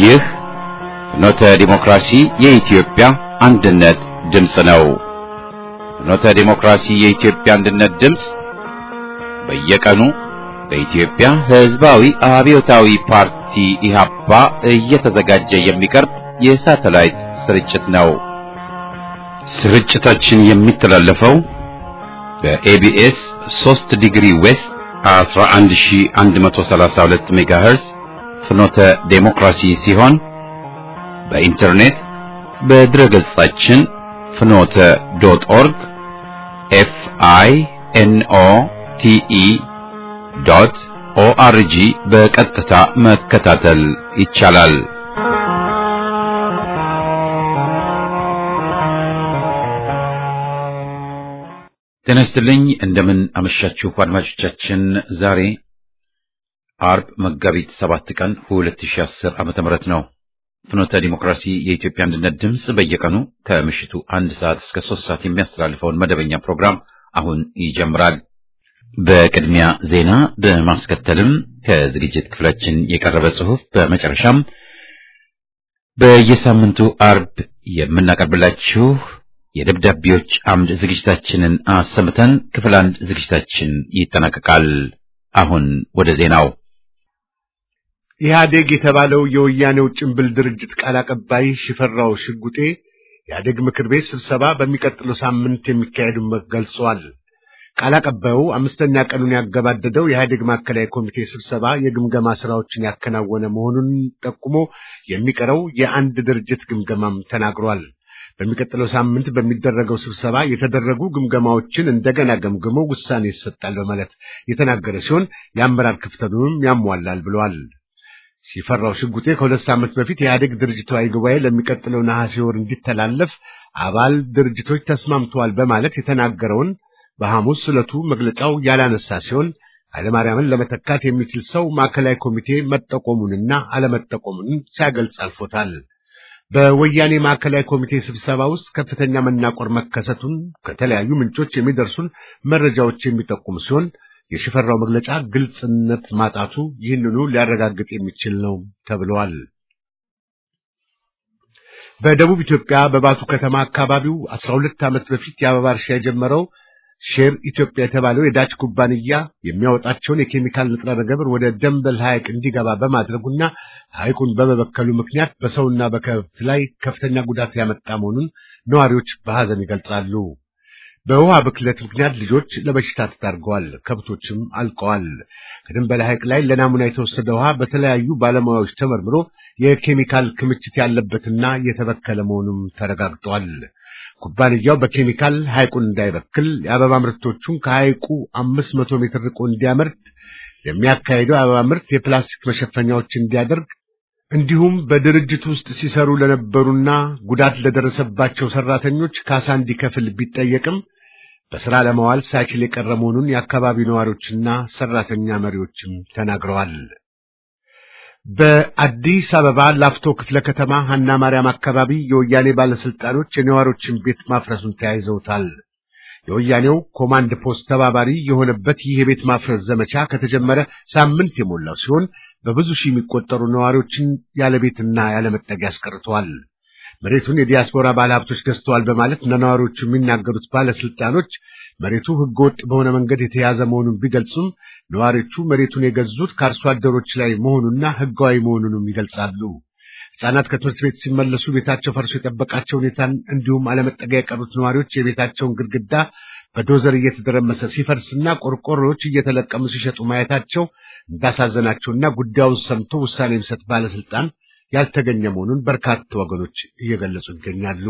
ይህ ፍኖተ ዲሞክራሲ የኢትዮጵያ አንድነት ድምፅ ነው። ፍኖተ ዲሞክራሲ የኢትዮጵያ አንድነት ድምፅ በየቀኑ በኢትዮጵያ ሕዝባዊ አብዮታዊ ፓርቲ ኢህአፓ እየተዘጋጀ የሚቀርብ የሳተላይት ስርጭት ነው። ስርጭታችን የሚተላለፈው በኤቢኤስ 3 ዲግሪ ዌስት 11132 ሜጋሄርዝ ፍኖተ ዴሞክራሲ ሲሆን በኢንተርኔት በድረገጻችን ፍኖተ ዶት ኦርግ ኤፍ አይ ኤን ኦ ቲ ኢ ዶት ኦአርጂ በቀጥታ መከታተል ይቻላል። ጤና ይስጥልኝ። እንደምን አመሻችሁ አድማጮቻችን። ዛሬ አርብ መጋቢት ሰባት ቀን 2010 ዓመተ ምህረት ነው። ፍኖተ ዲሞክራሲ የኢትዮጵያ አንድነት ድምፅ በየቀኑ ከምሽቱ አንድ ሰዓት እስከ ሶስት ሰዓት የሚያስተላልፈውን መደበኛ ፕሮግራም አሁን ይጀምራል። በቅድሚያ ዜና በማስከተልም ከዝግጅት ክፍላችን የቀረበ ጽሑፍ፣ በመጨረሻም በየሳምንቱ አርብ የምናቀርብላችሁ የደብዳቤዎች አምድ ዝግጅታችንን አሰምተን ክፍል አንድ ዝግጅታችን ይጠናቀቃል። አሁን ወደ ዜናው። ኢህአዴግ የተባለው የወያኔው ጭንብል ድርጅት ቃል አቀባይ ሽፈራው ሽጉጤ ኢህአዴግ ምክር ቤት ስብሰባ በሚቀጥለው ሳምንት የሚካሄዱን ገልጿል። ቃል አቀባዩ አምስተኛ ቀኑን ያገባደደው የኢህአዴግ ማዕከላዊ ኮሚቴ ስብሰባ የግምገማ ስራዎችን ያከናወነ መሆኑን ጠቁሞ የሚቀረው የአንድ ድርጅት ግምገማም ተናግሯል። በሚቀጥለው ሳምንት በሚደረገው ስብሰባ የተደረጉ ግምገማዎችን እንደገና ገምግሞ ውሳኔ ይሰጣል በማለት የተናገረ ሲሆን የአመራር ክፍተቱንም ያሟላል ብለዋል። ሲፈራው ሽጉጤ ከሁለት ሳምንት በፊት የኢህአዴግ ድርጅታዊ ጉባኤ ለሚቀጥለው ነሐሴ ወር እንዲተላለፍ አባል ድርጅቶች ተስማምተዋል በማለት የተናገረውን በሐሙስ ዕለቱ መግለጫው ያላነሳ ሲሆን ኃይለማርያምን ለመተካት የሚችል ሰው ማዕከላዊ ኮሚቴ መጠቆሙንና አለመጠቆሙን ሲያገልጽ አልፎታል። በወያኔ ማዕከላዊ ኮሚቴ ስብሰባ ውስጥ ከፍተኛ መናቆር መከሰቱን ከተለያዩ ምንጮች የሚደርሱን መረጃዎች የሚጠቁም ሲሆን የሽፈራው መግለጫ ግልጽነት ማጣቱ ይህንኑ ሊያረጋግጥ የሚችል ነው ተብለዋል። በደቡብ ኢትዮጵያ በባቱ ከተማ አካባቢው አስራ ሁለት ዓመት በፊት የአበባ እርሻ የጀመረው ሼር ኢትዮጵያ የተባለው የዳች ኩባንያ የሚያወጣቸውን የኬሚካል ንጥረ ነገር ወደ ደንበል ሐይቅ እንዲገባ በማድረጉና ሐይቁን በመበከሉ ምክንያት በሰውና በከብት ላይ ከፍተኛ ጉዳት ያመጣ መሆኑን ነዋሪዎች በሐዘን ይገልጻሉ። በውሃ ብክለት ምክንያት ልጆች ለበሽታ ተዳርገዋል፣ ከብቶችም አልቀዋል። ከደንበል ሐይቅ ላይ ለናሙና የተወሰደ ውሃ በተለያዩ ባለሙያዎች ተመርምሮ የኬሚካል ክምችት ያለበትና የተበከለ መሆኑም ተረጋግጧል። ኩባንያው በኬሚካል ሐይቁን እንዳይበክል የአበባ ምርቶቹን ከሐይቁ አምስት መቶ ሜትር ርቆ እንዲያመርት የሚያካሄደው የአበባ ምርት የፕላስቲክ መሸፈኛዎች እንዲያደርግ እንዲሁም በድርጅቱ ውስጥ ሲሰሩ ለነበሩና ጉዳት ለደረሰባቸው ሰራተኞች ካሳ እንዲከፍል ቢጠየቅም በሥራ ለማዋል ሳይችል የቀረ መሆኑን የአካባቢው ነዋሪዎችና ሰራተኛ መሪዎችም ተናግረዋል። በአዲስ አበባ ላፍቶ ክፍለ ከተማ ሀና ማርያም አካባቢ የወያኔ ባለስልጣኖች የነዋሪዎችን ቤት ማፍረሱን ተያይዘውታል። የወያኔው ኮማንድ ፖስት ተባባሪ የሆነበት ይህ የቤት ማፍረስ ዘመቻ ከተጀመረ ሳምንት የሞላው ሲሆን በብዙ ሺህ የሚቆጠሩ ነዋሪዎችን ያለ ቤትና ያለ መጠጊያ አስቀርተዋል። መሬቱን የዲያስፖራ ባለሀብቶች ገዝተዋል በማለት ለነዋሪዎቹ የሚናገሩት ባለስልጣኖች መሬቱ ሕገወጥ በሆነ መንገድ የተያዘ መሆኑን ቢገልጹም ነዋሪዎቹ መሬቱን የገዙት ከአርሶ አደሮች ላይ መሆኑና ሕጋዊ መሆኑንም ይገልጻሉ። ሕፃናት ከትምህርት ቤት ሲመለሱ ቤታቸው ፈርሶ የጠበቃቸው ሁኔታን እንዲሁም አለመጠጊያ የቀሩት ነዋሪዎች የቤታቸውን ግድግዳ በዶዘር እየተደረመሰ ሲፈርስና ቆርቆሮዎች እየተለቀሙ ሲሸጡ ማየታቸው እንዳሳዘናቸውና ጉዳዩን ሰምቶ ውሳኔ የሚሰጥ ባለስልጣን ያልተገኘ መሆኑን በርካታ ወገኖች እየገለጹ ይገኛሉ።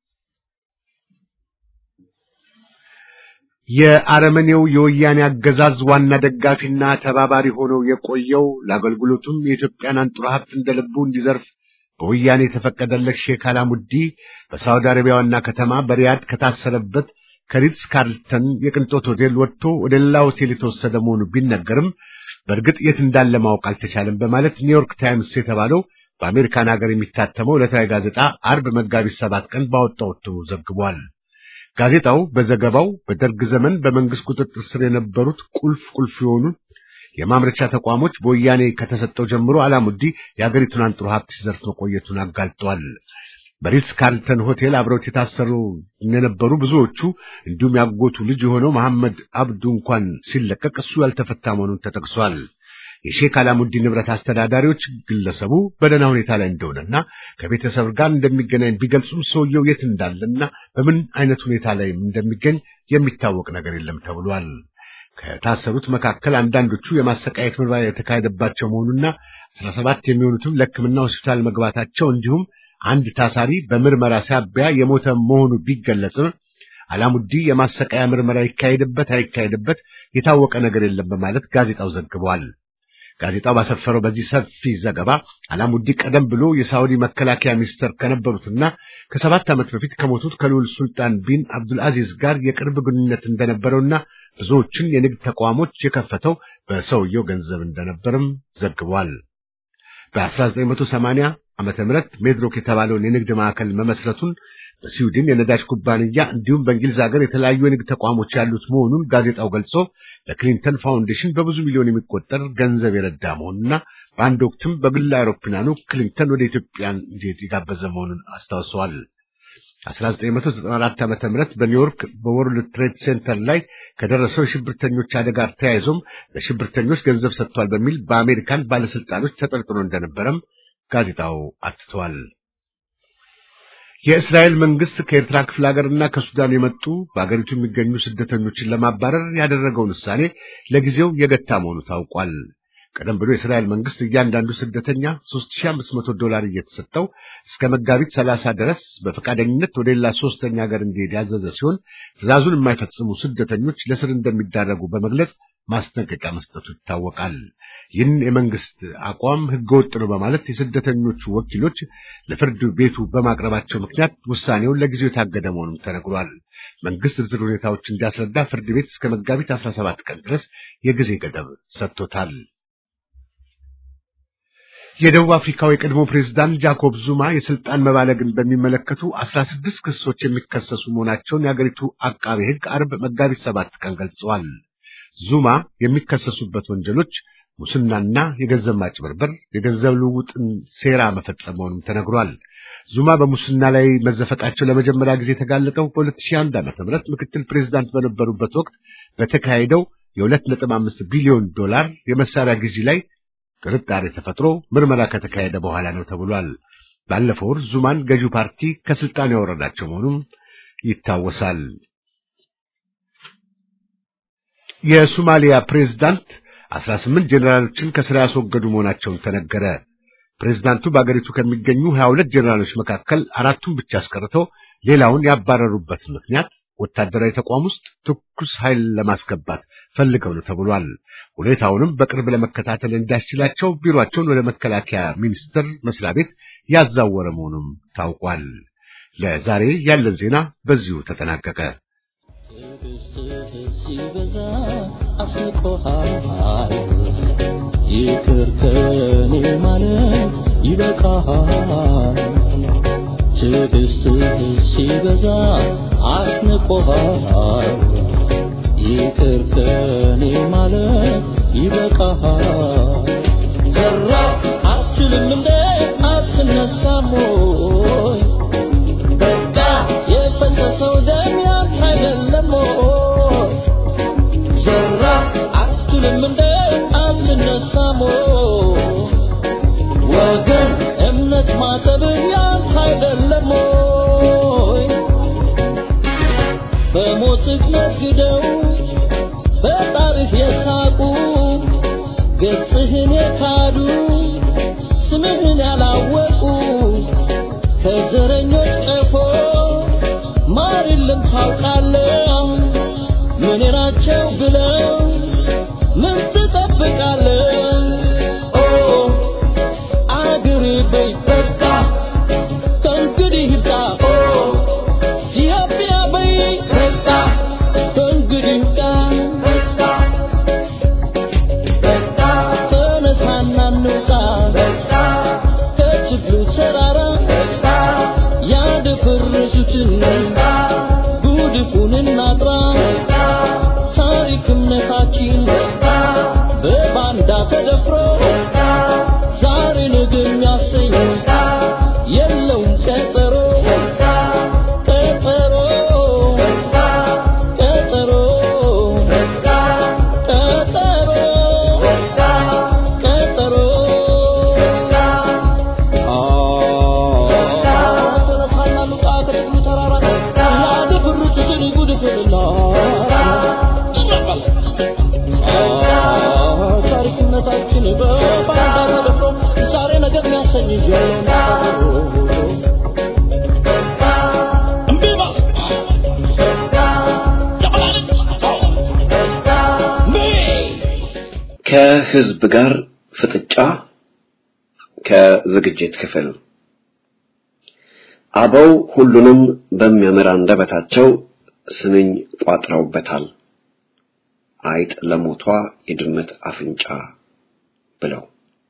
የአረመኔው የወያኔ አገዛዝ ዋና ደጋፊና ተባባሪ ሆነው የቆየው ለአገልግሎቱም የኢትዮጵያን አንጡራ ሀብት እንደልቡ እንዲዘርፍ በወያኔ የተፈቀደለት ሼክ አላሙዲ በሳውዲ አረቢያ ዋና ከተማ በሪያድ ከታሰረበት ከሪትስ ካርልተን የቅንጦት ሆቴል ወጥቶ ወደ ሌላ ሆቴል የተወሰደ መሆኑ ቢነገርም በእርግጥ የት እንዳለ ማወቅ አልተቻለም በማለት ኒውዮርክ ታይምስ የተባለው በአሜሪካን ሀገር የሚታተመው ዕለታዊ ጋዜጣ አርብ መጋቢት ሰባት ቀን ባወጣው እትሙ ዘግቧል። ጋዜጣው በዘገባው በደርግ ዘመን በመንግስት ቁጥጥር ስር የነበሩት ቁልፍ ቁልፍ የሆኑ የማምረቻ ተቋሞች በወያኔ ከተሰጠው ጀምሮ አላሙዲ የአገሪቱን አንጥሮ ሀብት ሲዘርፍ መቆየቱን አጋልጧል። በሪትስ ካርልተን ሆቴል አብረውት የታሰሩ የነበሩ ብዙዎቹ እንዲሁም ያጎቱ ልጅ የሆነው መሐመድ አብዱ እንኳን ሲለቀቅ እሱ ያልተፈታ መሆኑን ተጠቅሷል። የሼክ አላሙዲ ንብረት አስተዳዳሪዎች ግለሰቡ በደህና ሁኔታ ላይ እንደሆነና ከቤተሰብ ጋር እንደሚገናኝ ቢገልጹም ሰውየው የት እንዳለና በምን አይነት ሁኔታ ላይ እንደሚገኝ የሚታወቅ ነገር የለም ተብሏል። ከታሰሩት መካከል አንዳንዶቹ የማሰቃየት ምርመራ የተካሄደባቸው መሆኑና አስራ ሰባት የሚሆኑትም ለሕክምና ሆስፒታል መግባታቸው እንዲሁም አንድ ታሳሪ በምርመራ ሳቢያ የሞተ መሆኑ ቢገለጽም አላሙዲ የማሰቃያ ምርመራ ይካሄድበት አይካሄድበት የታወቀ ነገር የለም በማለት ጋዜጣው ዘግቧል። ጋዜጣው ባሰፈረው በዚህ ሰፊ ዘገባ አላሙዲ ቀደም ብሎ የሳዑዲ መከላከያ ሚኒስትር ከነበሩትና ከሰባት ዓመት በፊት ከሞቱት ከልዑል ሱልጣን ቢን አብዱልአዚዝ ጋር የቅርብ ግንኙነት እንደነበረውና ብዙዎችን የንግድ ተቋሞች የከፈተው በሰውየው ገንዘብ እንደነበርም ዘግቧል። በ1980 ዓመተ ምህረት ሜድሮክ የተባለውን የንግድ ማዕከል መመስረቱን በስዊድን የነዳጅ ኩባንያ እንዲሁም በእንግሊዝ ሀገር የተለያዩ የንግድ ተቋሞች ያሉት መሆኑን ጋዜጣው ገልጾ ለክሊንተን ፋውንዴሽን በብዙ ሚሊዮን የሚቆጠር ገንዘብ የረዳ መሆኑና በአንድ ወቅትም በግል አውሮፕላኑ ክሊንተን ወደ ኢትዮጵያ እንዲሄድ የጋበዘ መሆኑን አስታውሰዋል። 1994 ዓመተ ምህረት በኒውዮርክ በወርልድ ትሬድ ሴንተር ላይ ከደረሰው የሽብርተኞች አደጋ ተያይዞም ለሽብርተኞች ገንዘብ ሰጥቷል በሚል በአሜሪካን ባለስልጣኖች ተጠርጥሮ እንደነበረም ጋዜጣው አትቷል። የእስራኤል መንግስት ከኤርትራ ክፍለ ሀገርና ከሱዳን የመጡ በአገሪቱ የሚገኙ ስደተኞችን ለማባረር ያደረገውን ውሳኔ ለጊዜው የገታ መሆኑ ታውቋል። ቀደም ብሎ የእስራኤል መንግስት እያንዳንዱ ስደተኛ 3500 ዶላር እየተሰጠው እስከ መጋቢት 30 ድረስ በፈቃደኝነት ወደ ሌላ ሶስተኛ ሀገር እንዲሄድ ያዘዘ ሲሆን ትዕዛዙን የማይፈጽሙ ስደተኞች ለስር እንደሚዳረጉ በመግለጽ ማስጠንቀቂያ መስጠቱ ይታወቃል። ይህን የመንግስት አቋም ህገወጥ ነው በማለት የስደተኞቹ ወኪሎች ለፍርድ ቤቱ በማቅረባቸው ምክንያት ውሳኔውን ለጊዜው የታገደ መሆኑም ተነግሯል። መንግስት ዝርዝር ሁኔታዎች እንዲያስረዳ ፍርድ ቤት እስከ መጋቢት 17 ቀን ድረስ የጊዜ ገደብ ሰጥቶታል። የደቡብ አፍሪካው የቀድሞ ፕሬዝዳንት ጃኮብ ዙማ የስልጣን መባለግን በሚመለከቱ 16 ክሶች የሚከሰሱ መሆናቸውን የአገሪቱ አቃቤ ሕግ አርብ መጋቢት ሰባት ቀን ገልጸዋል። ዙማ የሚከሰሱበት ወንጀሎች ሙስናና የገንዘብ ማጭበርበር፣ የገንዘብ ልውውጥን ሴራ መፈጸም መሆኑም ተነግሯል። ዙማ በሙስና ላይ መዘፈቃቸው ለመጀመሪያ ጊዜ የተጋለጠው በ2001 ዓ.ም ምክትል ፕሬዝዳንት በነበሩበት ወቅት በተካሄደው የ2.5 ቢሊዮን ዶላር የመሳሪያ ግዢ ላይ ጥርጣሬ ተፈጥሮ ምርመራ ከተካሄደ በኋላ ነው ተብሏል። ባለፈው ወር ዙማን ገዢው ፓርቲ ከስልጣን ያወረዳቸው መሆኑም ይታወሳል። የሶማሊያ ፕሬዝዳንት 18 ጄኔራሎችን ከስራ ያስወገዱ መሆናቸውን ተነገረ። ፕሬዝዳንቱ በአገሪቱ ከሚገኙ 22 ጄኔራሎች መካከል አራቱን ብቻ አስቀርተው ሌላውን ያባረሩበት ምክንያት ወታደራዊ ተቋም ውስጥ ትኩስ ኃይል ለማስገባት ፈልገው ነው ተብሏል። ሁኔታውንም በቅርብ ለመከታተል እንዲያስችላቸው ቢሮአቸውን ወደ መከላከያ ሚኒስቴር መስሪያ ቤት ያዛወረ መሆኑም ታውቋል። ለዛሬ ያለን ዜና በዚሁ ተጠናቀቀ። ይቅር ከኔ ማለት ይበቃሃል። ትዕግስትህ ሲበዛ አስንቆሃል። ይቅር ከኔ ማለት ይበቃሃል። ዘራ አትችልም እንደ አትነሳም ወይ? በቃ የፈሰሰው ደም ያንተ አይደለም ወይ? ዘራ አትችልም እንደ አትነሳም ወይ? ወገን እምነት ማጠብህ ያንተ አይደለም ወይ? በሞትህ ነግደው በጣርህ የሳቁ ገጽህን የካዱ ስምህን ያላወቁ ከዘረኞች ቀፎ ማር የለም ታውቃለህ። ምን ናቸው ብለው ምን ትጠብቃለህ? ኦ አገሬ በይ በቃ ከእንግዲህ ይብቃ። ኦ ኢትዮጵያ በይ በቃ ከእንግዲህ ይብቃ። ተነሳና እንውጣ ከችግሩ ተራራ ያደፈረሱትን ጉድፉን እናጥራ ታሪክ እምነታችን በባና ከህዝብ ጋር ፍጥጫ ከዝግጅት ክፍል አበው ሁሉንም በሚያምር አንደበታቸው ስንኝ ቋጥረውበታል። አይጥ ለሞቷ የድመት አፍንጫ ብለው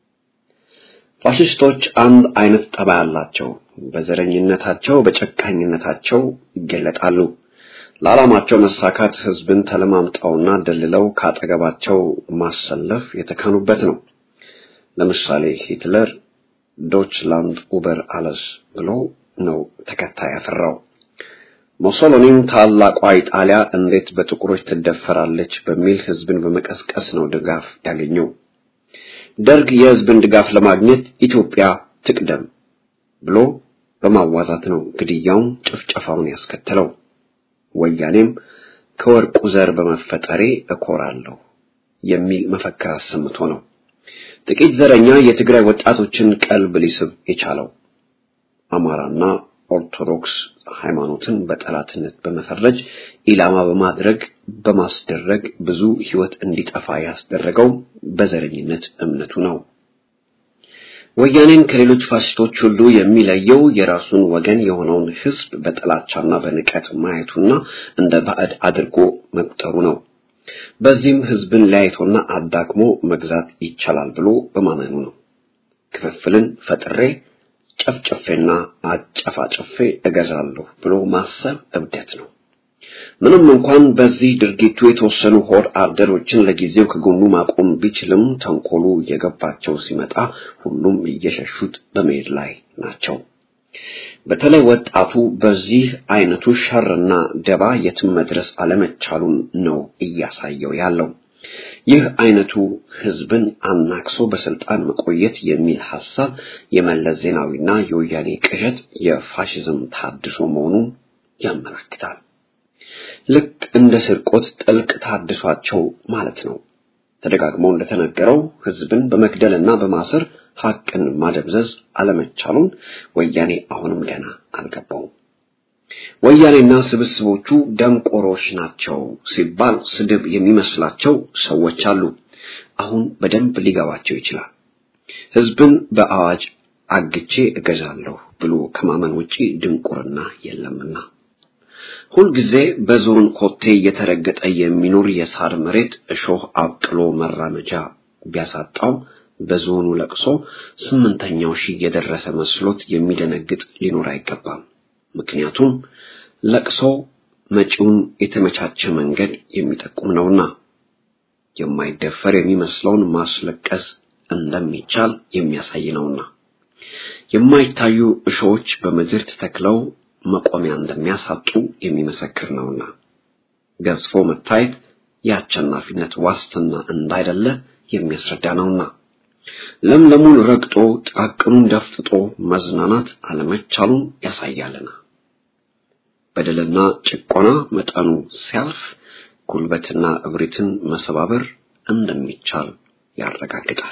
ፋሽስቶች አንድ አይነት ጠባይ አላቸው። በዘረኝነታቸው፣ በጨካኝነታቸው ይገለጣሉ። ለዓላማቸው መሳካት ህዝብን ተለማምጠውና ደልለው ካጠገባቸው ማሰለፍ የተካኑበት ነው። ለምሳሌ ሂትለር ዶችላንድ ኡበር አለስ ብሎ ነው ተከታይ ያፈራው። ሞሶሎኒም ታላቋ ኢጣሊያ እንዴት በጥቁሮች ትደፈራለች በሚል ህዝብን በመቀስቀስ ነው ድጋፍ ያገኘው። ደርግ የህዝብን ድጋፍ ለማግኘት ኢትዮጵያ ትቅደም ብሎ በማዋዛት ነው ግድያውን፣ ጭፍጨፋውን ያስከተለው። ወያኔም ከወርቁ ዘር በመፈጠሬ እኮራለሁ የሚል መፈክር አሰምቶ ነው ጥቂት ዘረኛ የትግራይ ወጣቶችን ቀልብ ሊስብ የቻለው። አማራና ኦርቶዶክስ ሃይማኖትን በጠላትነት በመፈረጅ ኢላማ በማድረግ በማስደረግ ብዙ ህይወት እንዲጠፋ ያስደረገው በዘረኝነት እምነቱ ነው። ወያኔን ከሌሎች ፋሽስቶች ሁሉ የሚለየው የራሱን ወገን የሆነውን ህዝብ በጥላቻና በንቀት ማየቱና እንደ ባዕድ አድርጎ መቁጠሩ ነው። በዚህም ህዝብን ለያይቶና አዳክሞ መግዛት ይቻላል ብሎ በማመኑ ነው። ክፍፍልን ፈጥሬ ጨፍጨፌና አጨፋጨፌ እገዛለሁ ብሎ ማሰብ እብደት ነው። ምንም እንኳን በዚህ ድርጊቱ የተወሰኑ ሆድ አደሮችን ለጊዜው ከጎኑ ማቆም ቢችልም ተንኮሉ እየገባቸው ሲመጣ ሁሉም እየሸሹት በመሄድ ላይ ናቸው። በተለይ ወጣቱ በዚህ አይነቱ ሸርና ደባ የትም መድረስ አለመቻሉን ነው እያሳየው ያለው። ይህ አይነቱ ህዝብን አናክሶ በስልጣን መቆየት የሚል ሐሳብ የመለስ ዜናዊና የወያኔ ቅዠት የፋሽዝም ታድሶ መሆኑን ያመለክታል። ልክ እንደ ስርቆት ጥልቅ ታድሷቸው ማለት ነው። ተደጋግሞ እንደተነገረው ህዝብን በመግደልና በማሰር ሐቅን ማደብዘዝ አለመቻሉን ወያኔ አሁንም ገና አልገባውም። ወያኔና ስብስቦቹ ደንቆሮች ናቸው ሲባል ስድብ የሚመስላቸው ሰዎች አሉ። አሁን በደንብ ሊገባቸው ይችላል። ህዝብን በአዋጅ አግቼ እገዛለሁ ብሎ ከማመን ውጪ ድንቁርና የለምና። ሁልጊዜ በዞን ኮቴ እየተረገጠ የሚኖር የሳር መሬት እሾህ አብቅሎ መራመጃ ቢያሳጣው በዞኑ ለቅሶ ስምንተኛው ሺህ የደረሰ መስሎት የሚደነግጥ ሊኖር አይገባም። ምክንያቱም ለቅሶ መጪውን የተመቻቸ መንገድ የሚጠቁም ነውና የማይደፈር የሚመስለውን ማስለቀስ እንደሚቻል የሚያሳይ ነውና የማይታዩ እሾዎች በምድር ተተክለው መቆሚያ እንደሚያሳጡ የሚመሰክር ነውና ገዝፎ መታየት የአሸናፊነት ዋስትና እንዳይደለ የሚያስረዳ ነውና ለምለሙን ረግጦ ጥቃቅኑን ደፍጥጦ መዝናናት አለመቻሉን ያሳያልና በደልና ጭቆና መጠኑ ሲያልፍ ጉልበትና እብሪትን መሰባበር እንደሚቻል ያረጋግጣል።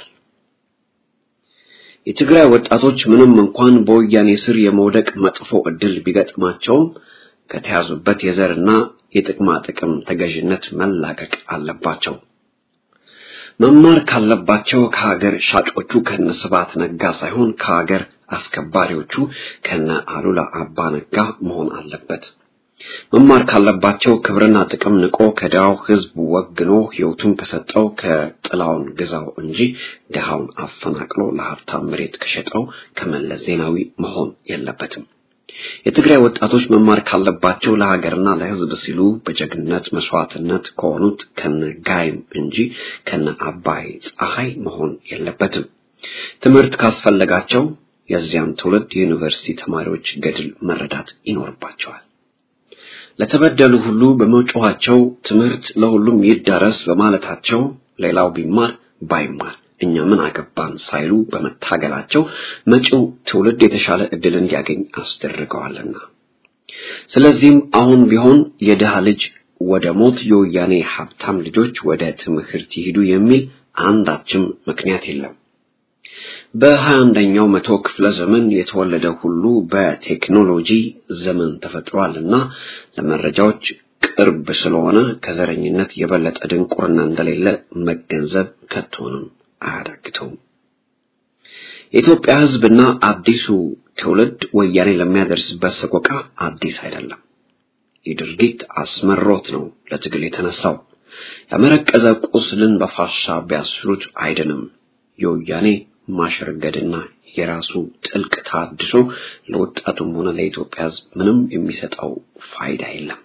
የትግራይ ወጣቶች ምንም እንኳን በወያኔ ስር የመውደቅ መጥፎ ዕድል ቢገጥማቸውም ከተያዙበት የዘርና የጥቅማ ጥቅም ተገዥነት መላቀቅ አለባቸው። መማር ካለባቸው ከሀገር ሻጮቹ ከነ ስብሐት ነጋ ሳይሆን ከሀገር አስከባሪዎቹ ከነ አሉላ አባ ነጋ መሆን አለበት። መማር ካለባቸው ክብርና ጥቅም ንቆ ከድሃው ሕዝብ ወግኖ ሕይወቱን ከሰጠው ከጥላውን ግዛው እንጂ ድሃውን አፈናቅሎ ለሀብታም መሬት ከሸጠው ከመለስ ዜናዊ መሆን የለበትም። የትግራይ ወጣቶች መማር ካለባቸው ለሀገርና ለሕዝብ ሲሉ በጀግንነት መስዋዕትነት ከሆኑት ከነ ጋይም እንጂ ከነ አባይ ፀሐይ መሆን የለበትም። ትምህርት ካስፈለጋቸው የዚያን ትውልድ የዩኒቨርሲቲ ተማሪዎች ገድል መረዳት ይኖርባቸዋል። ለተበደሉ ሁሉ በመጮኋቸው ትምህርት ለሁሉም ይዳረስ በማለታቸው ሌላው ቢማር ባይማር እኛ ምን አገባን ሳይሉ በመታገላቸው መጪው ትውልድ የተሻለ ዕድል እንዲያገኝ አስደርገዋልና ስለዚህም አሁን ቢሆን የድሃ ልጅ ወደ ሞት የወያኔ ሀብታም ልጆች ወደ ትምህርት ይሂዱ የሚል አንዳችም ምክንያት የለም። በሀያ አንደኛው መቶ ክፍለ ዘመን የተወለደ ሁሉ በቴክኖሎጂ ዘመን ተፈጥሯልና ለመረጃዎች ቅርብ ስለሆነ ከዘረኝነት የበለጠ ድንቁርና እንደሌለ መገንዘብ ከቶንም አያዳግተውም። የኢትዮጵያ ሕዝብና አዲሱ ትውልድ ወያኔ ለሚያደርስበት ሰቆቃ አዲስ አይደለም። ይህ ድርጊት አስመሮት ነው ለትግል የተነሳው። ያመረቀዘ ቁስልን በፋሻ ቢያስሩት አይድንም። የወያኔ ማሸርገድና የራሱ ጥልቅ ታድሶ ለወጣቱም ሆነ ለኢትዮጵያ ሕዝብ ምንም የሚሰጠው ፋይዳ የለም።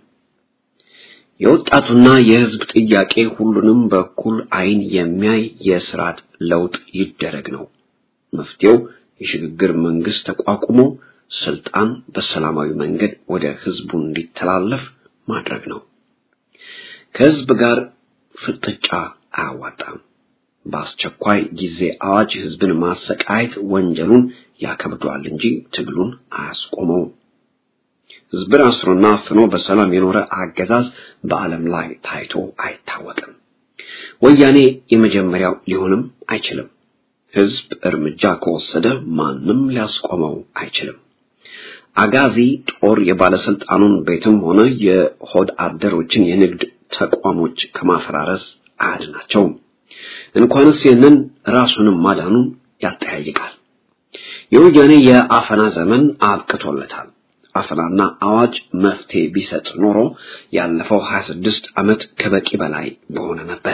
የወጣቱና የሕዝብ ጥያቄ ሁሉንም በኩል አይን የሚያይ የስርዓት ለውጥ ይደረግ ነው። መፍትሄው የሽግግር መንግስት ተቋቁሞ ስልጣን በሰላማዊ መንገድ ወደ ህዝቡ እንዲተላለፍ ማድረግ ነው። ከህዝብ ጋር ፍጥጫ አያዋጣም። በአስቸኳይ ጊዜ አዋጅ ህዝብን ማሰቃየት ወንጀሉን ያከብደዋል እንጂ ትግሉን አያስቆመውም። ህዝብን አስሮና አፍኖ በሰላም የኖረ አገዛዝ በዓለም ላይ ታይቶ አይታወቅም። ወያኔ የመጀመሪያው ሊሆንም አይችልም። ህዝብ እርምጃ ከወሰደ ማንም ሊያስቆመው አይችልም። አጋዚ ጦር የባለስልጣኑን ቤትም ሆነ የሆድ አደሮችን የንግድ ተቋሞች ከማፈራረስ አያድናቸውም። እንኳንስ ይህንን ራሱንም ማዳኑን ያጠያይቃል። የወያኔ የአፈና ዘመን አብቅቶለታል። አፈናና አዋጅ መፍትሄ ቢሰጥ ኖሮ ያለፈው 26 ዓመት ከበቂ በላይ በሆነ ነበር።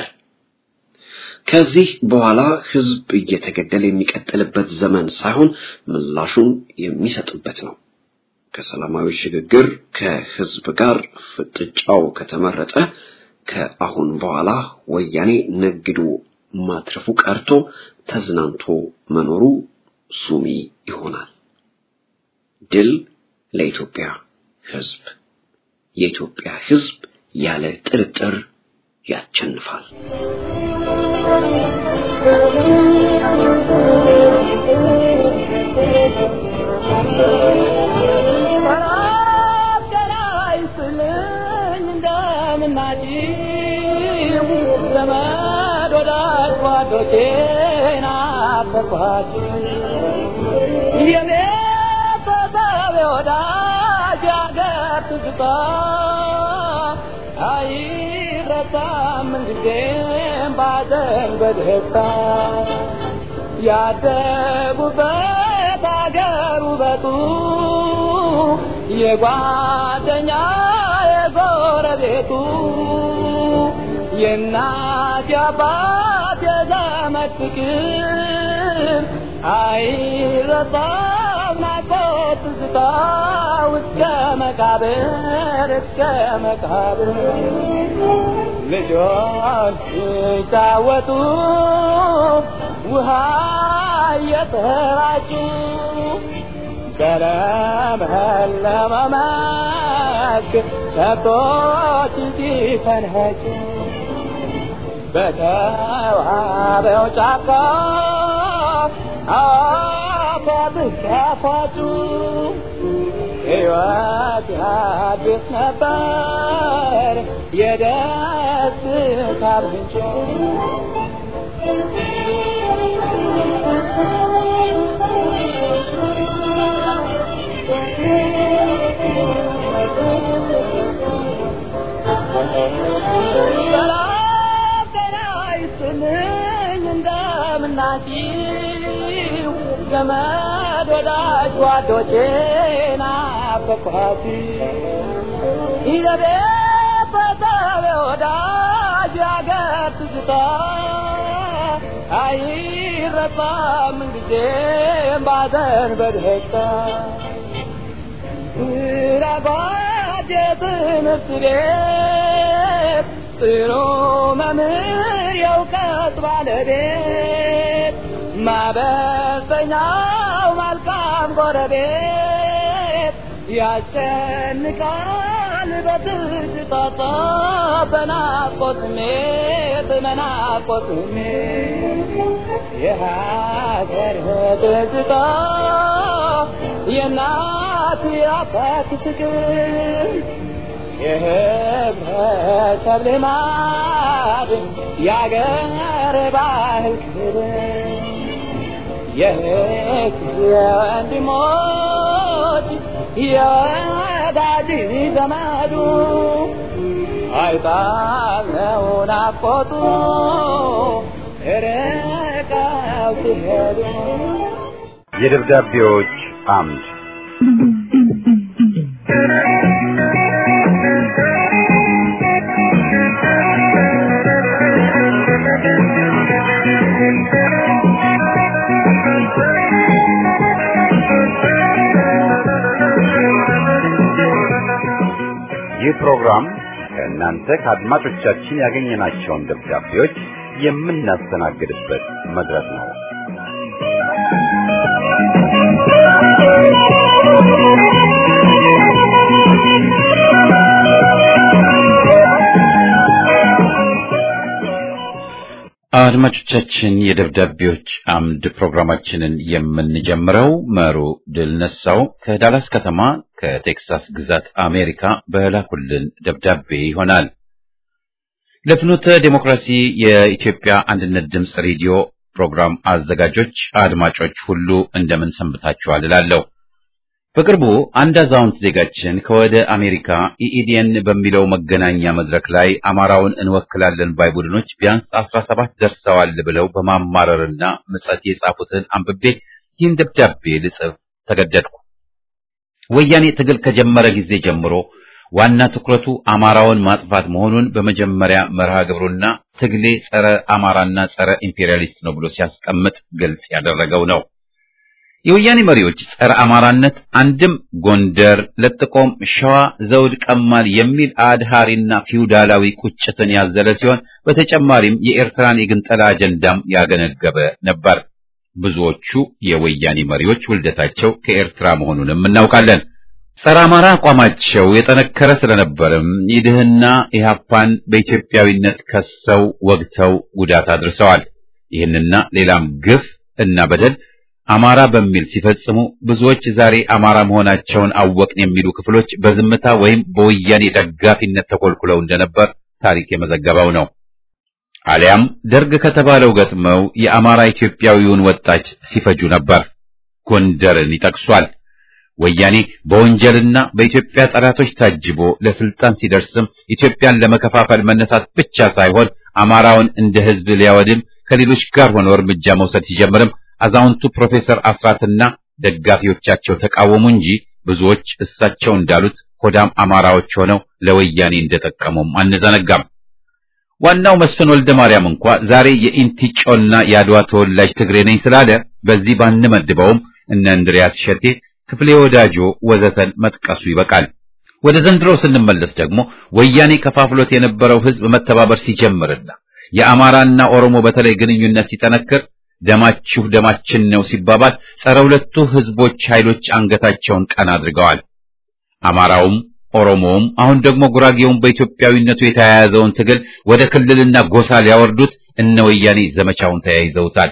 ከዚህ በኋላ ህዝብ እየተገደለ የሚቀጥልበት ዘመን ሳይሆን ምላሹን የሚሰጥበት ነው። ከሰላማዊ ሽግግር ከህዝብ ጋር ፍጥጫው ከተመረጠ ከአሁን በኋላ ወያኔ ነግዶ ማትረፉ ቀርቶ ተዝናንቶ መኖሩ ሱሚ ይሆናል። ድል ለኢትዮጵያ ህዝብ። የኢትዮጵያ ህዝብ ያለ ጥርጥር ያቸንፋል። አይረሳም እንጊዜም ባዘን በደስታ ያደጉበት አገር ውበቱ የጓደኛ የጎረቤቱ የእናት የአባት የዘመድ ፍቅር አይረሳም ናፍቆት ትዝታ እስከ መቃብር እስከ መቃብር ልጆች ሲጫወቱ ውሃ እየተራጩ በለመለመ መስክ ከብቶች ሲፈንኸጩ በተዋበው ጫካ አፏብስ ሲያፏጩ ሕይወት አዲስ ነበር የደስታ ምንጭ ሰላም ጤና ይስጥልኝ እንደምናችሁ ዘመድ ወዳጅ ጓዶቼ ናፈቅኋት ይዘቤት በሰብ ወዳጅ ያገር ትዝታ አይረሳም ጊዜም ባዘን በደስታ ራጓድ የትምህርት ቤት ጥሩ መምህር የእውቀት ባለቤት ማበሰኛው መልካም ጎረቤት ያስጨንቃል በትዝታታ በናፍቆት ስሜት በናፍቆት ስሜት የሀገር ትዝታ የእናት የአባት ፍቅር የህብረተሰብ ልማድ የአገር ባህል ክብር የህግ የወንድሞች የወዳጅ ዘመዱ አይጣለው ናፍቆቱ ርቀው ሲሄዱ የደብዳቤዎች አምድ ይህ ፕሮግራም ከእናንተ ከአድማጮቻችን ያገኘናቸውን ደብዳቤዎች የምናስተናግድበት መድረክ ነው። አድማጮቻችን የደብዳቤዎች አምድ ፕሮግራማችንን የምንጀምረው መሩ ድል ነሳው ከዳላስ ከተማ ከቴክሳስ ግዛት አሜሪካ በላኩልን ደብዳቤ ይሆናል። ለፍኖተ ዴሞክራሲ የኢትዮጵያ አንድነት ድምፅ ሬዲዮ ፕሮግራም አዘጋጆች አድማጮች ሁሉ እንደምን ሰንብታችኋል እላለሁ። በቅርቡ አንድ አዛውንት ዜጋችን ከወደ አሜሪካ ኢኢዲኤን በሚለው መገናኛ መድረክ ላይ አማራውን እንወክላለን ባይ ቡድኖች ቢያንስ አስራ ሰባት ደርሰዋል ብለው በማማረርና ምጸት የጻፉትን አንብቤ ይህን ደብዳቤ ልጽፍ ተገደድኩ። ወያኔ ትግል ከጀመረ ጊዜ ጀምሮ ዋና ትኩረቱ አማራውን ማጥፋት መሆኑን በመጀመሪያ መርሃ ግብሩና ትግሌ ጸረ አማራና ጸረ ኢምፔሪያሊስት ነው ብሎ ሲያስቀምጥ ግልጽ ያደረገው ነው። የወያኔ መሪዎች ጸረ አማራነት አንድም ጎንደር ለጥቆም ሸዋ ዘውድ ቀማል የሚል አድሃሪና ፊውዳላዊ ቁጭትን ያዘለ ሲሆን በተጨማሪም የኤርትራን የግንጠላ አጀንዳም ያገነገበ ነበር። ብዙዎቹ የወያኔ መሪዎች ውልደታቸው ከኤርትራ መሆኑንም እናውቃለን። ጸረ አማራ አቋማቸው የጠነከረ ስለነበርም ኢድህና ኢህአፓን በኢትዮጵያዊነት ከሰው ወግተው ጉዳት አድርሰዋል። ይህንና ሌላም ግፍ እና በደል አማራ በሚል ሲፈጽሙ ብዙዎች ዛሬ አማራ መሆናቸውን አወቅን የሚሉ ክፍሎች በዝምታ ወይም በወያኔ ደጋፊነት ተኮልኩለው እንደነበር ታሪክ የመዘገበው ነው። አሊያም ደርግ ከተባለው ገጥመው የአማራ ኢትዮጵያዊውን ወጣች ሲፈጁ ነበር። ጎንደርን ይጠቅሷል። ወያኔ በወንጀልና በኢትዮጵያ ጠላቶች ታጅቦ ለስልጣን ሲደርስም ኢትዮጵያን ለመከፋፈል መነሳት ብቻ ሳይሆን አማራውን እንደ ሕዝብ ሊያወድም ከሌሎች ጋር ሆኖ እርምጃ መውሰድ ሲጀምርም አዛውንቱ ፕሮፌሰር አስራትና ደጋፊዎቻቸው ተቃወሙ እንጂ ብዙዎች እሳቸው እንዳሉት ሆዳም አማራዎች ሆነው ለወያኔ እንደጠቀሙም አንዘነጋም። ዋናው መስፍን ወልደ ማርያም እንኳ ዛሬ የኢንቲጮና የአድዋ ተወላጅ ትግሬ ነኝ ስላለ በዚህ ባንመድበውም እነ እንድሪያስ ሸቴ፣ ክፍሌ ወዳጆ ወዘተን መጥቀሱ ይበቃል። ወደ ዘንድሮ ስንመለስ ደግሞ ወያኔ ከፋፍሎት የነበረው ሕዝብ መተባበር ሲጀምርና የአማራና ኦሮሞ በተለይ ግንኙነት ሲጠነክር ደማችሁ ደማችን ነው ሲባባል ጸረ ሁለቱ ህዝቦች ኃይሎች አንገታቸውን ቀና አድርገዋል። አማራውም ኦሮሞውም አሁን ደግሞ ጉራጌውም በኢትዮጵያዊነቱ የተያያዘውን ትግል ወደ ክልልና ጎሳ ሊያወርዱት እነ ወያኔ ዘመቻውን ተያይዘውታል።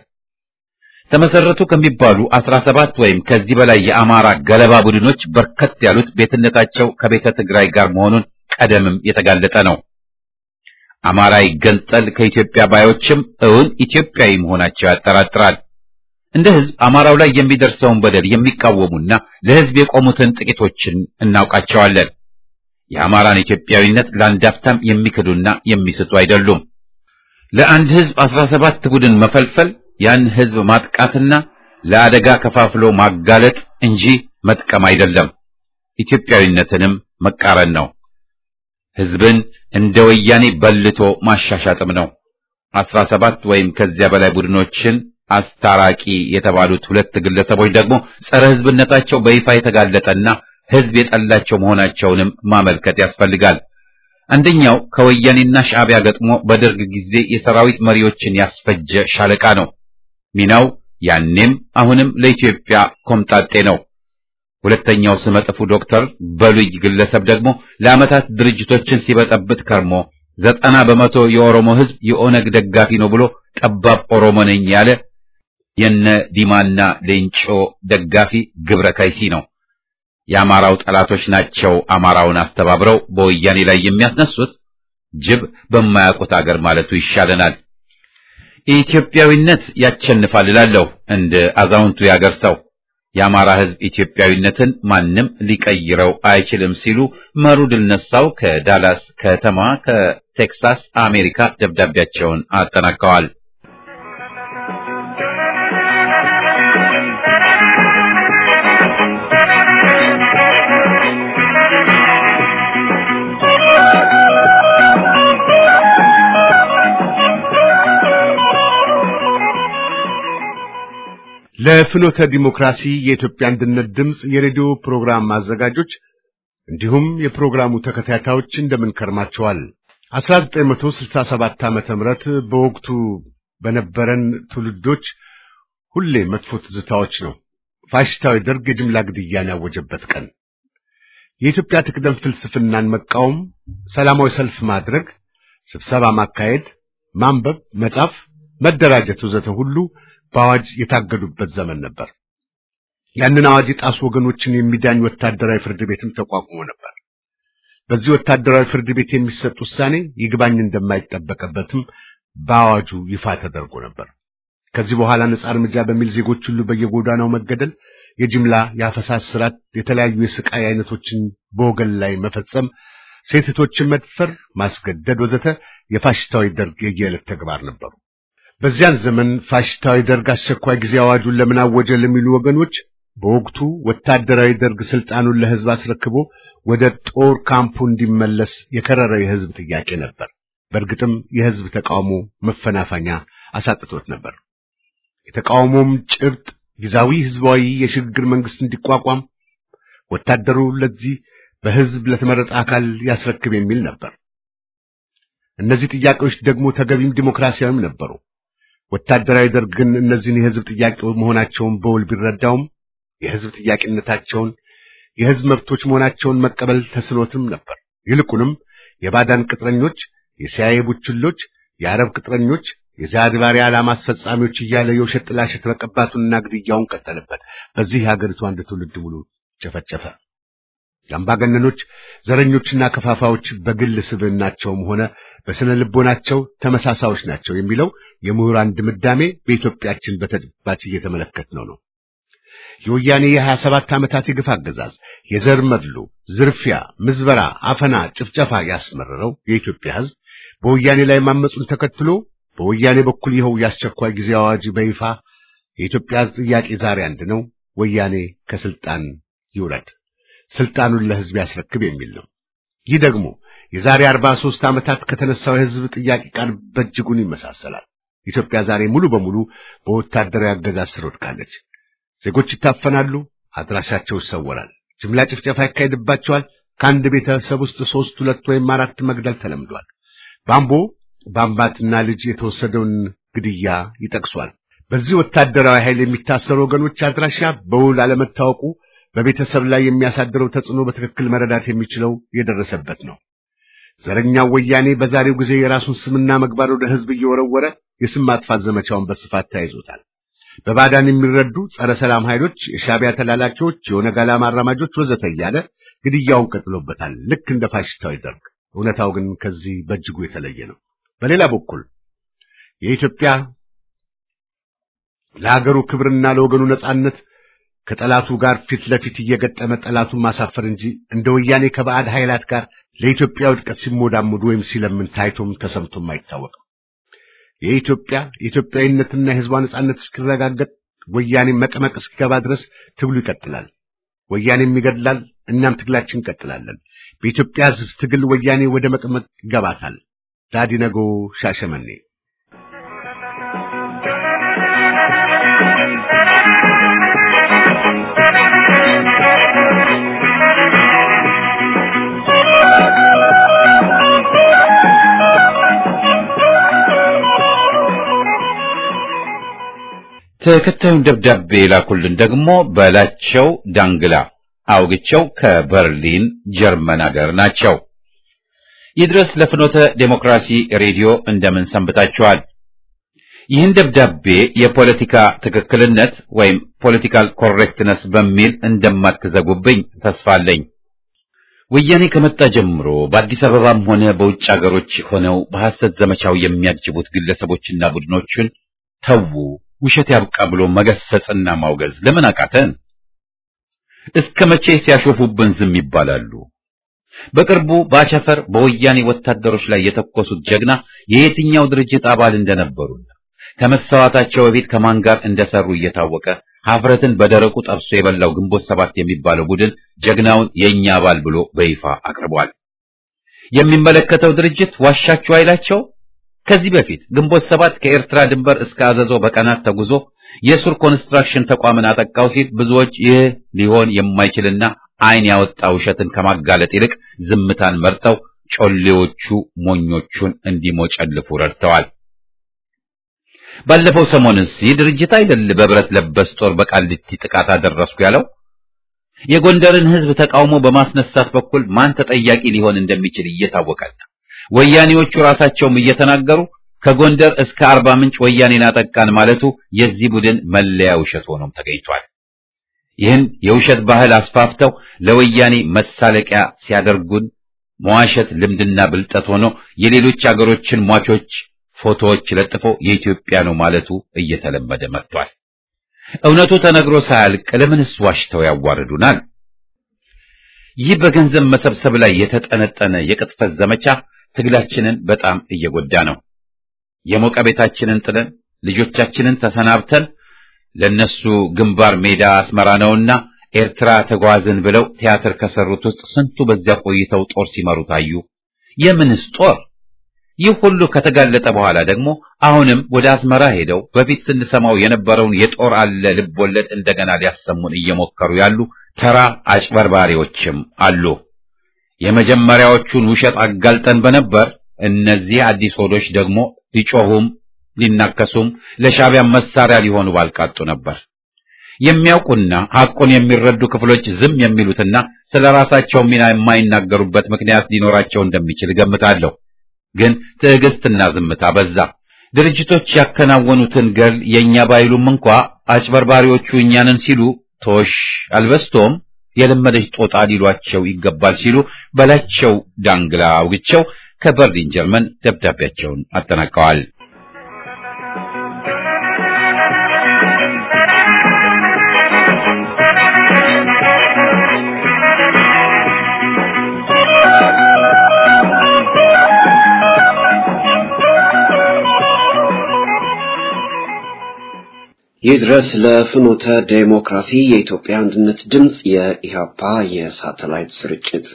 ተመሰረቱ ከሚባሉ አስራ ሰባት ወይም ከዚህ በላይ የአማራ ገለባ ቡድኖች በርከት ያሉት ቤትነታቸው ከቤተ ትግራይ ጋር መሆኑን ቀደምም የተጋለጠ ነው። አማራ ይገንጠል ከኢትዮጵያ ባዮችም እውን ኢትዮጵያዊ መሆናቸው ያጠራጥራል። እንደ ህዝብ አማራው ላይ የሚደርሰውን በደል የሚቃወሙና ለህዝብ የቆሙትን ጥቂቶችን እናውቃቸዋለን። የአማራን ኢትዮጵያዊነት ለአንዳፍታም የሚክዱና የሚስቱ አይደሉም። ለአንድ ህዝብ አስራ ሰባት ቡድን መፈልፈል ያን ህዝብ ማጥቃትና ለአደጋ ከፋፍሎ ማጋለጥ እንጂ መጥቀም አይደለም። ኢትዮጵያዊነትንም መቃረን ነው። ህዝብን እንደ ወያኔ በልቶ ማሻሻጥም ነው። አስራ ሰባት ወይም ከዚያ በላይ ቡድኖችን አስታራቂ የተባሉት ሁለት ግለሰቦች ደግሞ ጸረ ህዝብነታቸው በይፋ የተጋለጠና ህዝብ የጠላቸው መሆናቸውንም ማመልከት ያስፈልጋል። አንደኛው ከወያኔና ሻዕቢያ ገጥሞ በደርግ ጊዜ የሰራዊት መሪዎችን ያስፈጀ ሻለቃ ነው። ሚናው ያኔም አሁንም ለኢትዮጵያ ኮምጣጤ ነው። ሁለተኛው ስመጥፉ ዶክተር በሉይ ግለሰብ ደግሞ ለዓመታት ድርጅቶችን ሲበጠብጥ ከርሞ ዘጠና በመቶ የኦሮሞ ህዝብ የኦነግ ደጋፊ ነው ብሎ ጠባብ ኦሮሞ ነኝ ያለ የነ ዲማና ሌንጮ ደጋፊ ግብረ ከይሲ ነው። የአማራው ጠላቶች ናቸው አማራውን አስተባብረው በወያኔ ላይ የሚያስነሱት። ጅብ በማያውቁት አገር ማለቱ ይሻለናል። ኢትዮጵያዊነት ያቸንፋል እላለሁ እንደ አዛውንቱ ያገር ሰው። የአማራ ሕዝብ ኢትዮጵያዊነትን ማንም ሊቀይረው አይችልም ሲሉ መሩ ድል ነሳው ከዳላስ ከተማ ከቴክሳስ አሜሪካ ደብዳቤያቸውን አጠናቀዋል። ለፍኖተ ዲሞክራሲ የኢትዮጵያ አንድነት ድምፅ የሬዲዮ ፕሮግራም አዘጋጆች እንዲሁም የፕሮግራሙ ተከታታዮች እንደምን ከርማችኋል? 1967 ዓመተ ምህረት በወቅቱ በነበረን ትውልዶች ሁሌ መጥፎ ትዝታዎች ነው። ፋሽስታዊ ደርግ የጅምላ ግድያን ያወጀበት ቀን፣ የኢትዮጵያ ትቅደም ፍልስፍናን መቃወም፣ ሰላማዊ ሰልፍ ማድረግ፣ ስብሰባ ማካሄድ፣ ማንበብ፣ መጻፍ፣ መደራጀት ወዘተ ሁሉ በአዋጅ የታገዱበት ዘመን ነበር። ያንን አዋጅ የጣሱ ወገኖችን የሚዳኝ ወታደራዊ ፍርድ ቤትም ተቋቁሞ ነበር። በዚህ ወታደራዊ ፍርድ ቤት የሚሰጥ ውሳኔ ይግባኝ እንደማይጠበቅበትም በአዋጁ ይፋ ተደርጎ ነበር። ከዚህ በኋላ ነጻ እርምጃ በሚል ዜጎች ሁሉ በየጎዳናው መገደል፣ የጅምላ የአፈሳ ስርዓት፣ የተለያዩ የስቃይ አይነቶችን በወገን ላይ መፈጸም፣ ሴቶችን መድፈር፣ ማስገደድ ወዘተ የፋሽስታዊ ደርግ የየዕለት ተግባር ነበሩ። በዚያን ዘመን ፋሽስታዊ ደርግ አስቸኳይ ጊዜ አዋጁን ለምን አወጀ ለሚሉ ወገኖች በወቅቱ ወታደራዊ ደርግ ስልጣኑን ለሕዝብ አስረክቦ ወደ ጦር ካምፑ እንዲመለስ የከረረ የሕዝብ ጥያቄ ነበር። በእርግጥም የሕዝብ ተቃውሞ መፈናፈኛ አሳጥቶት ነበር። የተቃውሞም ጭብጥ ጊዜያዊ ሕዝባዊ የሽግግር መንግስት እንዲቋቋም ወታደሩ ለዚህ በሕዝብ ለተመረጠ አካል ያስረክብ የሚል ነበር። እነዚህ ጥያቄዎች ደግሞ ተገቢም ዲሞክራሲያዊም ነበሩ። ወታደራዊ ደርግ ግን እነዚህን የሕዝብ ጥያቄ መሆናቸውን በውል ቢረዳውም የሕዝብ ጥያቄነታቸውን የሕዝብ መብቶች መሆናቸውን መቀበል ተስኖትም ነበር። ይልቁንም የባዳን ቅጥረኞች፣ የሲአይኤ ቡችሎች፣ የአረብ ቅጥረኞች፣ የዛድ ባሪያ ዓላማ አስፈጻሚዎች እያለ የውሸት ጥላሸት መቀባቱንና ግድያውን ቀጠለበት። በዚህ የሀገሪቱ አንድ ትውልድ ሙሉ ጨፈጨፈ። የአምባገነኖች ዘረኞችና ከፋፋዎች በግል ስብዕናቸውም ሆነ በስነ ልቦናቸው ተመሳሳዮች ናቸው የሚለው የምሁራን ድምዳሜ በኢትዮጵያችን በተጨባጭ እየተመለከትነው ነው። የወያኔ የሀያ ሰባት ዓመታት የግፍ አገዛዝ የዘር መድሎ፣ ዝርፊያ፣ ምዝበራ፣ አፈና፣ ጭፍጨፋ ያስመረረው የኢትዮጵያ ሕዝብ በወያኔ ላይ ማመፁን ተከትሎ በወያኔ በኩል ይኸው የአስቸኳይ ጊዜ አዋጅ በይፋ የኢትዮጵያ ሕዝብ ጥያቄ ዛሬ አንድ ነው፣ ወያኔ ከስልጣን ይውረድ፣ ስልጣኑን ለሕዝብ ያስረክብ የሚል ነው። ይህ ደግሞ የዛሬ አርባ ሦስት ዓመታት ከተነሳው የሕዝብ ጥያቄ ጋር በእጅጉን ይመሳሰላል። ኢትዮጵያ ዛሬ ሙሉ በሙሉ በወታደራዊ አገዛዝ ስር ወድቃለች። ዜጎች ይታፈናሉ፣ አድራሻቸው ይሰወራል፣ ጅምላ ጭፍጨፋ ይካሄድባቸዋል። ከአንድ ቤተሰብ ውስጥ ሦስት፣ ሁለት ወይም አራት መግደል ተለምዷል። ባምቦ በአምባትና ልጅ የተወሰደውን ግድያ ይጠቅሷል። በዚህ ወታደራዊ ኃይል የሚታሰሩ ወገኖች አድራሻ በውል አለመታወቁ በቤተሰብ ላይ የሚያሳድረው ተጽዕኖ በትክክል መረዳት የሚችለው የደረሰበት ነው። ዘረኛው ወያኔ በዛሬው ጊዜ የራሱን ስምና ምግባር ወደ ሕዝብ እየወረወረ የስም ማጥፋት ዘመቻውን በስፋት ተያይዞታል። በባዳን የሚረዱ ጸረ ሰላም ኃይሎች፣ የሻዕቢያ ተላላኪዎች፣ የኦነግ ዓላማ አራማጆች ወዘተ እያለ ግድያውን ቀጥሎበታል፣ ልክ እንደ ፋሽስታዊ ደርግ። እውነታው ግን ከዚህ በእጅጉ የተለየ ነው። በሌላ በኩል የኢትዮጵያ ለሀገሩ ክብርና ለወገኑ ነጻነት ከጠላቱ ጋር ፊት ለፊት እየገጠመ ጠላቱን ማሳፈር እንጂ እንደ ወያኔ ከባዕድ ኃይላት ጋር ለኢትዮጵያ ውድቀት ሲሞዳሙዱ ወይም ሲለምን ታይቶም ተሰምቶም አይታወቅም። የኢትዮጵያ የኢትዮጵያዊነትና የሕዝቧ ነጻነት እስኪረጋገጥ ወያኔ መቀመቅ እስኪገባ ድረስ ትግሉ ይቀጥላል። ወያኔም ይገድላል፣ እናም ትግላችን እንቀጥላለን። በኢትዮጵያ ሕዝብ ትግል ወያኔ ወደ መቀመቅ ይገባታል። ዳዲነጎ ሻሸመኔ ተከታዩን ደብዳቤ የላኩልን ደግሞ በላቸው ዳንግላ አውግቸው ከበርሊን ጀርመን አገር ናቸው። ይድረስ ለፍኖተ ዴሞክራሲ ሬዲዮ እንደምን ሰንብታችኋል? ይህን ደብዳቤ የፖለቲካ ትክክልነት ወይም ፖለቲካል ኮሬክትነስ በሚል እንደማትዘጉብኝ ተስፋ አለኝ። ወያኔ ከመጣ ጀምሮ በአዲስ አበባም ሆነ በውጭ አገሮች ሆነው በሐሰት ዘመቻው የሚያጅቡት ግለሰቦችና ቡድኖችን ተዉ፣ ውሸት ያብቃ ብሎ መገሰጽና ማውገዝ ለምን አቃተን? እስከ መቼ ሲያሾፉብን ዝም ይባላሉ? በቅርቡ ባቸፈር በወያኔ ወታደሮች ላይ የተኮሱት ጀግና የየትኛው ድርጅት አባል እንደነበሩና ከመሰዋታቸው በፊት ከማን ጋር እንደሰሩ እየታወቀ ሀፍረትን በደረቁ ጠብሶ የበላው ግንቦት ሰባት የሚባለው ቡድን ጀግናውን የእኛ አባል ብሎ በይፋ አቅርቧል። የሚመለከተው ድርጅት ዋሻችሁ አይላቸው። ከዚህ በፊት ግንቦት ሰባት ከኤርትራ ድንበር እስከ አዘዞ በቀናት ተጉዞ የሱር ኮንስትራክሽን ተቋምን አጠቃው ሲል ብዙዎች ይህ ሊሆን የማይችልና ዓይን ያወጣ ውሸትን ከማጋለጥ ይልቅ ዝምታን መርጠው ጮሌዎቹ ሞኞቹን እንዲሞጨልፉ ረድተዋል። ባለፈው ሰሞንስ ይህ ድርጅት አይደል በብረት ለበስ ጦር በቃሊቲ ጥቃት አደረስኩ ያለው? የጎንደርን ሕዝብ ተቃውሞ በማስነሳት በኩል ማን ተጠያቂ ሊሆን እንደሚችል እየታወቀና ወያኔዎቹ ራሳቸውም እየተናገሩ ከጎንደር እስከ አርባ ምንጭ ወያኔን አጠቃን ማለቱ የዚህ ቡድን መለያ ውሸት ሆኖም ተገኝቷል። ይህን የውሸት ባህል አስፋፍተው ለወያኔ መሳለቂያ ሲያደርጉን መዋሸት ልምድና ብልጠት ሆኖ የሌሎች አገሮችን ሟቾች ፎቶዎች ለጥፎ የኢትዮጵያ ነው ማለቱ እየተለመደ መጥቷል። እውነቱ ተነግሮ ሳያልቅ ለምንስ ዋሽተው ያዋርዱናል? ይህ በገንዘብ መሰብሰብ ላይ የተጠነጠነ የቅጥፈት ዘመቻ ትግላችንን በጣም እየጎዳ ነው። የሞቀ ቤታችንን ጥለን ልጆቻችንን ተሰናብተን ለነሱ ግንባር ሜዳ አስመራ ነውና ኤርትራ ተጓዝን ብለው ቲያትር ከሰሩት ውስጥ ስንቱ በዚያ ቆይተው ጦር ሲመሩ ታዩ። የምንስ ጦር? ይህ ሁሉ ከተጋለጠ በኋላ ደግሞ አሁንም ወደ አስመራ ሄደው በፊት ስንሰማው የነበረውን የጦር አለ ልብ ወለድ እንደገና ሊያሰሙን እየሞከሩ ያሉ ተራ አጭበርባሪዎችም አሉ። የመጀመሪያዎቹን ውሸት አጋልጠን በነበር እነዚህ አዲስ ሆዶች ደግሞ ሊጮሁም ሊናከሱም ለሻዕቢያ መሳሪያ ሊሆኑ ባልቃጡ ነበር። የሚያውቁና ሐቁን የሚረዱ ክፍሎች ዝም የሚሉትና ስለ ራሳቸው ሚና የማይናገሩበት ምክንያት ሊኖራቸው እንደሚችል እገምታለሁ። ግን ትዕግስትና ዝምታ በዛ። ድርጅቶች ያከናወኑትን ገል የእኛ ባይሉም እንኳ አጭበርባሪዎቹ እኛንን ሲሉ ቶሽ አልበስቶም የለመደች ጦጣ ሊሏቸው ይገባል ሲሉ በላቸው ዳንግላ አውግቸው ከበርሊን ጀርመን ደብዳቤያቸውን አጠናቀዋል። ይህ ድረስ ለፍኖተ ዴሞክራሲ የኢትዮጵያ አንድነት ድምፅ የኢሃፓ የሳተላይት ስርጭት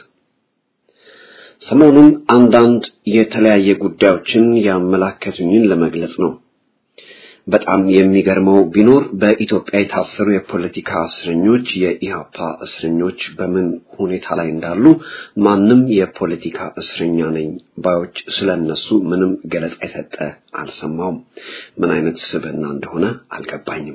ሰሞኑን አንዳንድ የተለያየ ጉዳዮችን ያመላከቱኝን ለመግለጽ ነው። በጣም የሚገርመው ቢኖር በኢትዮጵያ የታሰሩ የፖለቲካ እስረኞች የኢሃፓ እስረኞች በምን ሁኔታ ላይ እንዳሉ ማንም የፖለቲካ እስረኛ ነኝ ባዮች ስለነሱ ምንም ገለጻ የሰጠ አልሰማውም። ምን አይነት ስብዕና እንደሆነ አልገባኝም።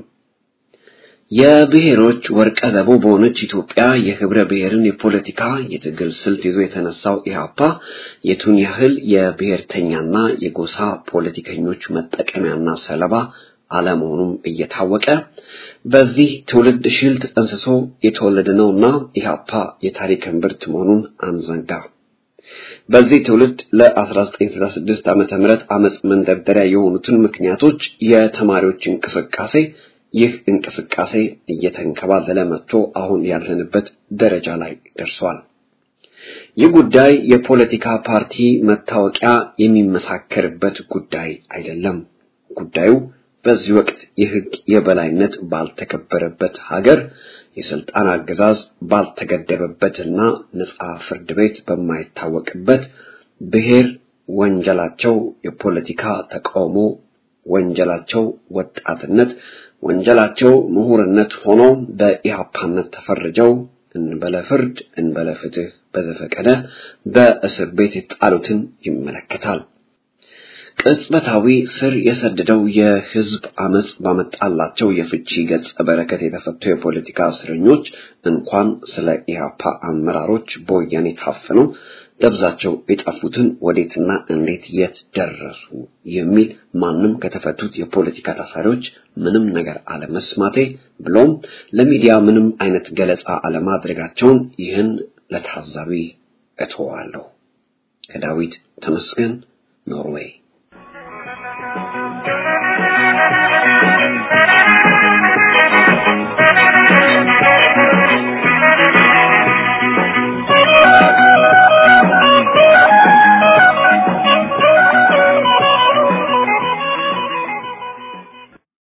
የብሔሮች ወርቀ ዘቦ በሆነች ኢትዮጵያ የህብረ ብሔርን የፖለቲካ የትግል ስልት ይዞ የተነሳው ኢህአፓ የቱን ያህል የብሔርተኛና የጎሳ ፖለቲከኞች መጠቀሚያና ሰለባ አለመሆኑም እየታወቀ በዚህ ትውልድ ሽል ተጠንስሶ የተወለደ ነውና ኢህአፓ የታሪክ እምብርት መሆኑን አንዘንጋ። በዚህ ትውልድ ለ1966 ዓመተ ምህረት አመጽ መንደርደሪያ የሆኑትን ምክንያቶች የተማሪዎች እንቅስቃሴ ይህ እንቅስቃሴ እየተንከባለለ መጥቶ አሁን ያለንበት ደረጃ ላይ ደርሷል። ይህ ጉዳይ የፖለቲካ ፓርቲ መታወቂያ የሚመሳከርበት ጉዳይ አይደለም። ጉዳዩ በዚህ ወቅት የህግ የበላይነት ባልተከበረበት ሀገር የስልጣን አገዛዝ ባልተገደበበትና ነፃ ፍርድ ቤት በማይታወቅበት ብሔር ወንጀላቸው የፖለቲካ ተቃውሞ ወንጀላቸው ወጣትነት ወንጀላቸው ምሁርነት ሆኖ በኢሃፓነት ተፈርጀው እንበለ ፍርድ እንበለ ፍትህ በዘፈቀደ በእስር ቤት የጣሉትን ይመለከታል። ቅጽበታዊ ስር የሰደደው የህዝብ አመጽ ባመጣላቸው የፍቺ ገጸ በረከት የተፈቱ የፖለቲካ እስረኞች እንኳን ስለ ኢሃፓ አመራሮች በወያኔ ታፍነው ደብዛቸው የጠፉትን ወዴትና እንዴት የት ደረሱ የሚል ማንም ከተፈቱት የፖለቲካ ታሳሪዎች ምንም ነገር አለመስማቴ ብሎም ለሚዲያ ምንም አይነት ገለጻ አለማድረጋቸውን ይህን ለታዛቢ እተዋለሁ። ከዳዊት ተመስገን ኖርዌይ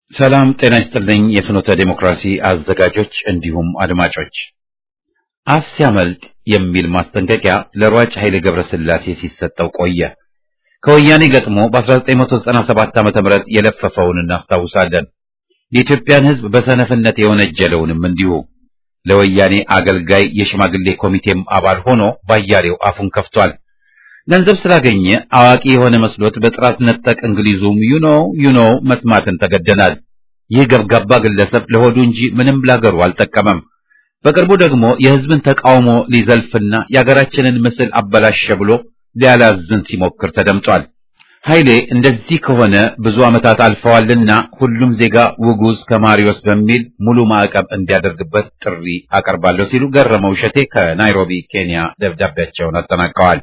ሰላም ጤና ይስጥልኝ። የፍኖተ ዴሞክራሲ አዘጋጆች እንዲሁም አድማጮች፣ አፍ ሲያመልጥ የሚል ማስጠንቀቂያ ለሯጭ ኃይሌ ገብረስላሴ ሲሰጠው ቆየ። ከወያኔ ገጥሞ በ1997 ዓ.ም የለፈፈውን እናስታውሳለን። የኢትዮጵያን ሕዝብ በሰነፍነት የወነጀለውንም እንዲሁ ለወያኔ አገልጋይ የሽማግሌ ኮሚቴም አባል ሆኖ ባያሌው አፉን ከፍቷል። ገንዘብ ስላገኘ አዋቂ የሆነ መስሎት በጥራት ነጠቅ እንግሊዙም ዩኖ ዩኖ መስማትን ተገደናል። ይህ ገብጋባ ግለሰብ ለሆዱ እንጂ ምንም ላገሩ አልጠቀመም። በቅርቡ ደግሞ የሕዝብን ተቃውሞ ሊዘልፍና የአገራችንን ምስል አበላሸ ብሎ ሊያላዝን ሲሞክር ተደምጧል። ኃይሌ እንደዚህ ከሆነ ብዙ ዓመታት አልፈዋልና ሁሉም ዜጋ ውጉዝ ከማሪዮስ በሚል ሙሉ ማዕቀብ እንዲያደርግበት ጥሪ አቀርባለሁ ሲሉ ገረመው እሸቴ ከናይሮቢ ኬንያ ደብዳቤያቸውን አጠናቀዋል።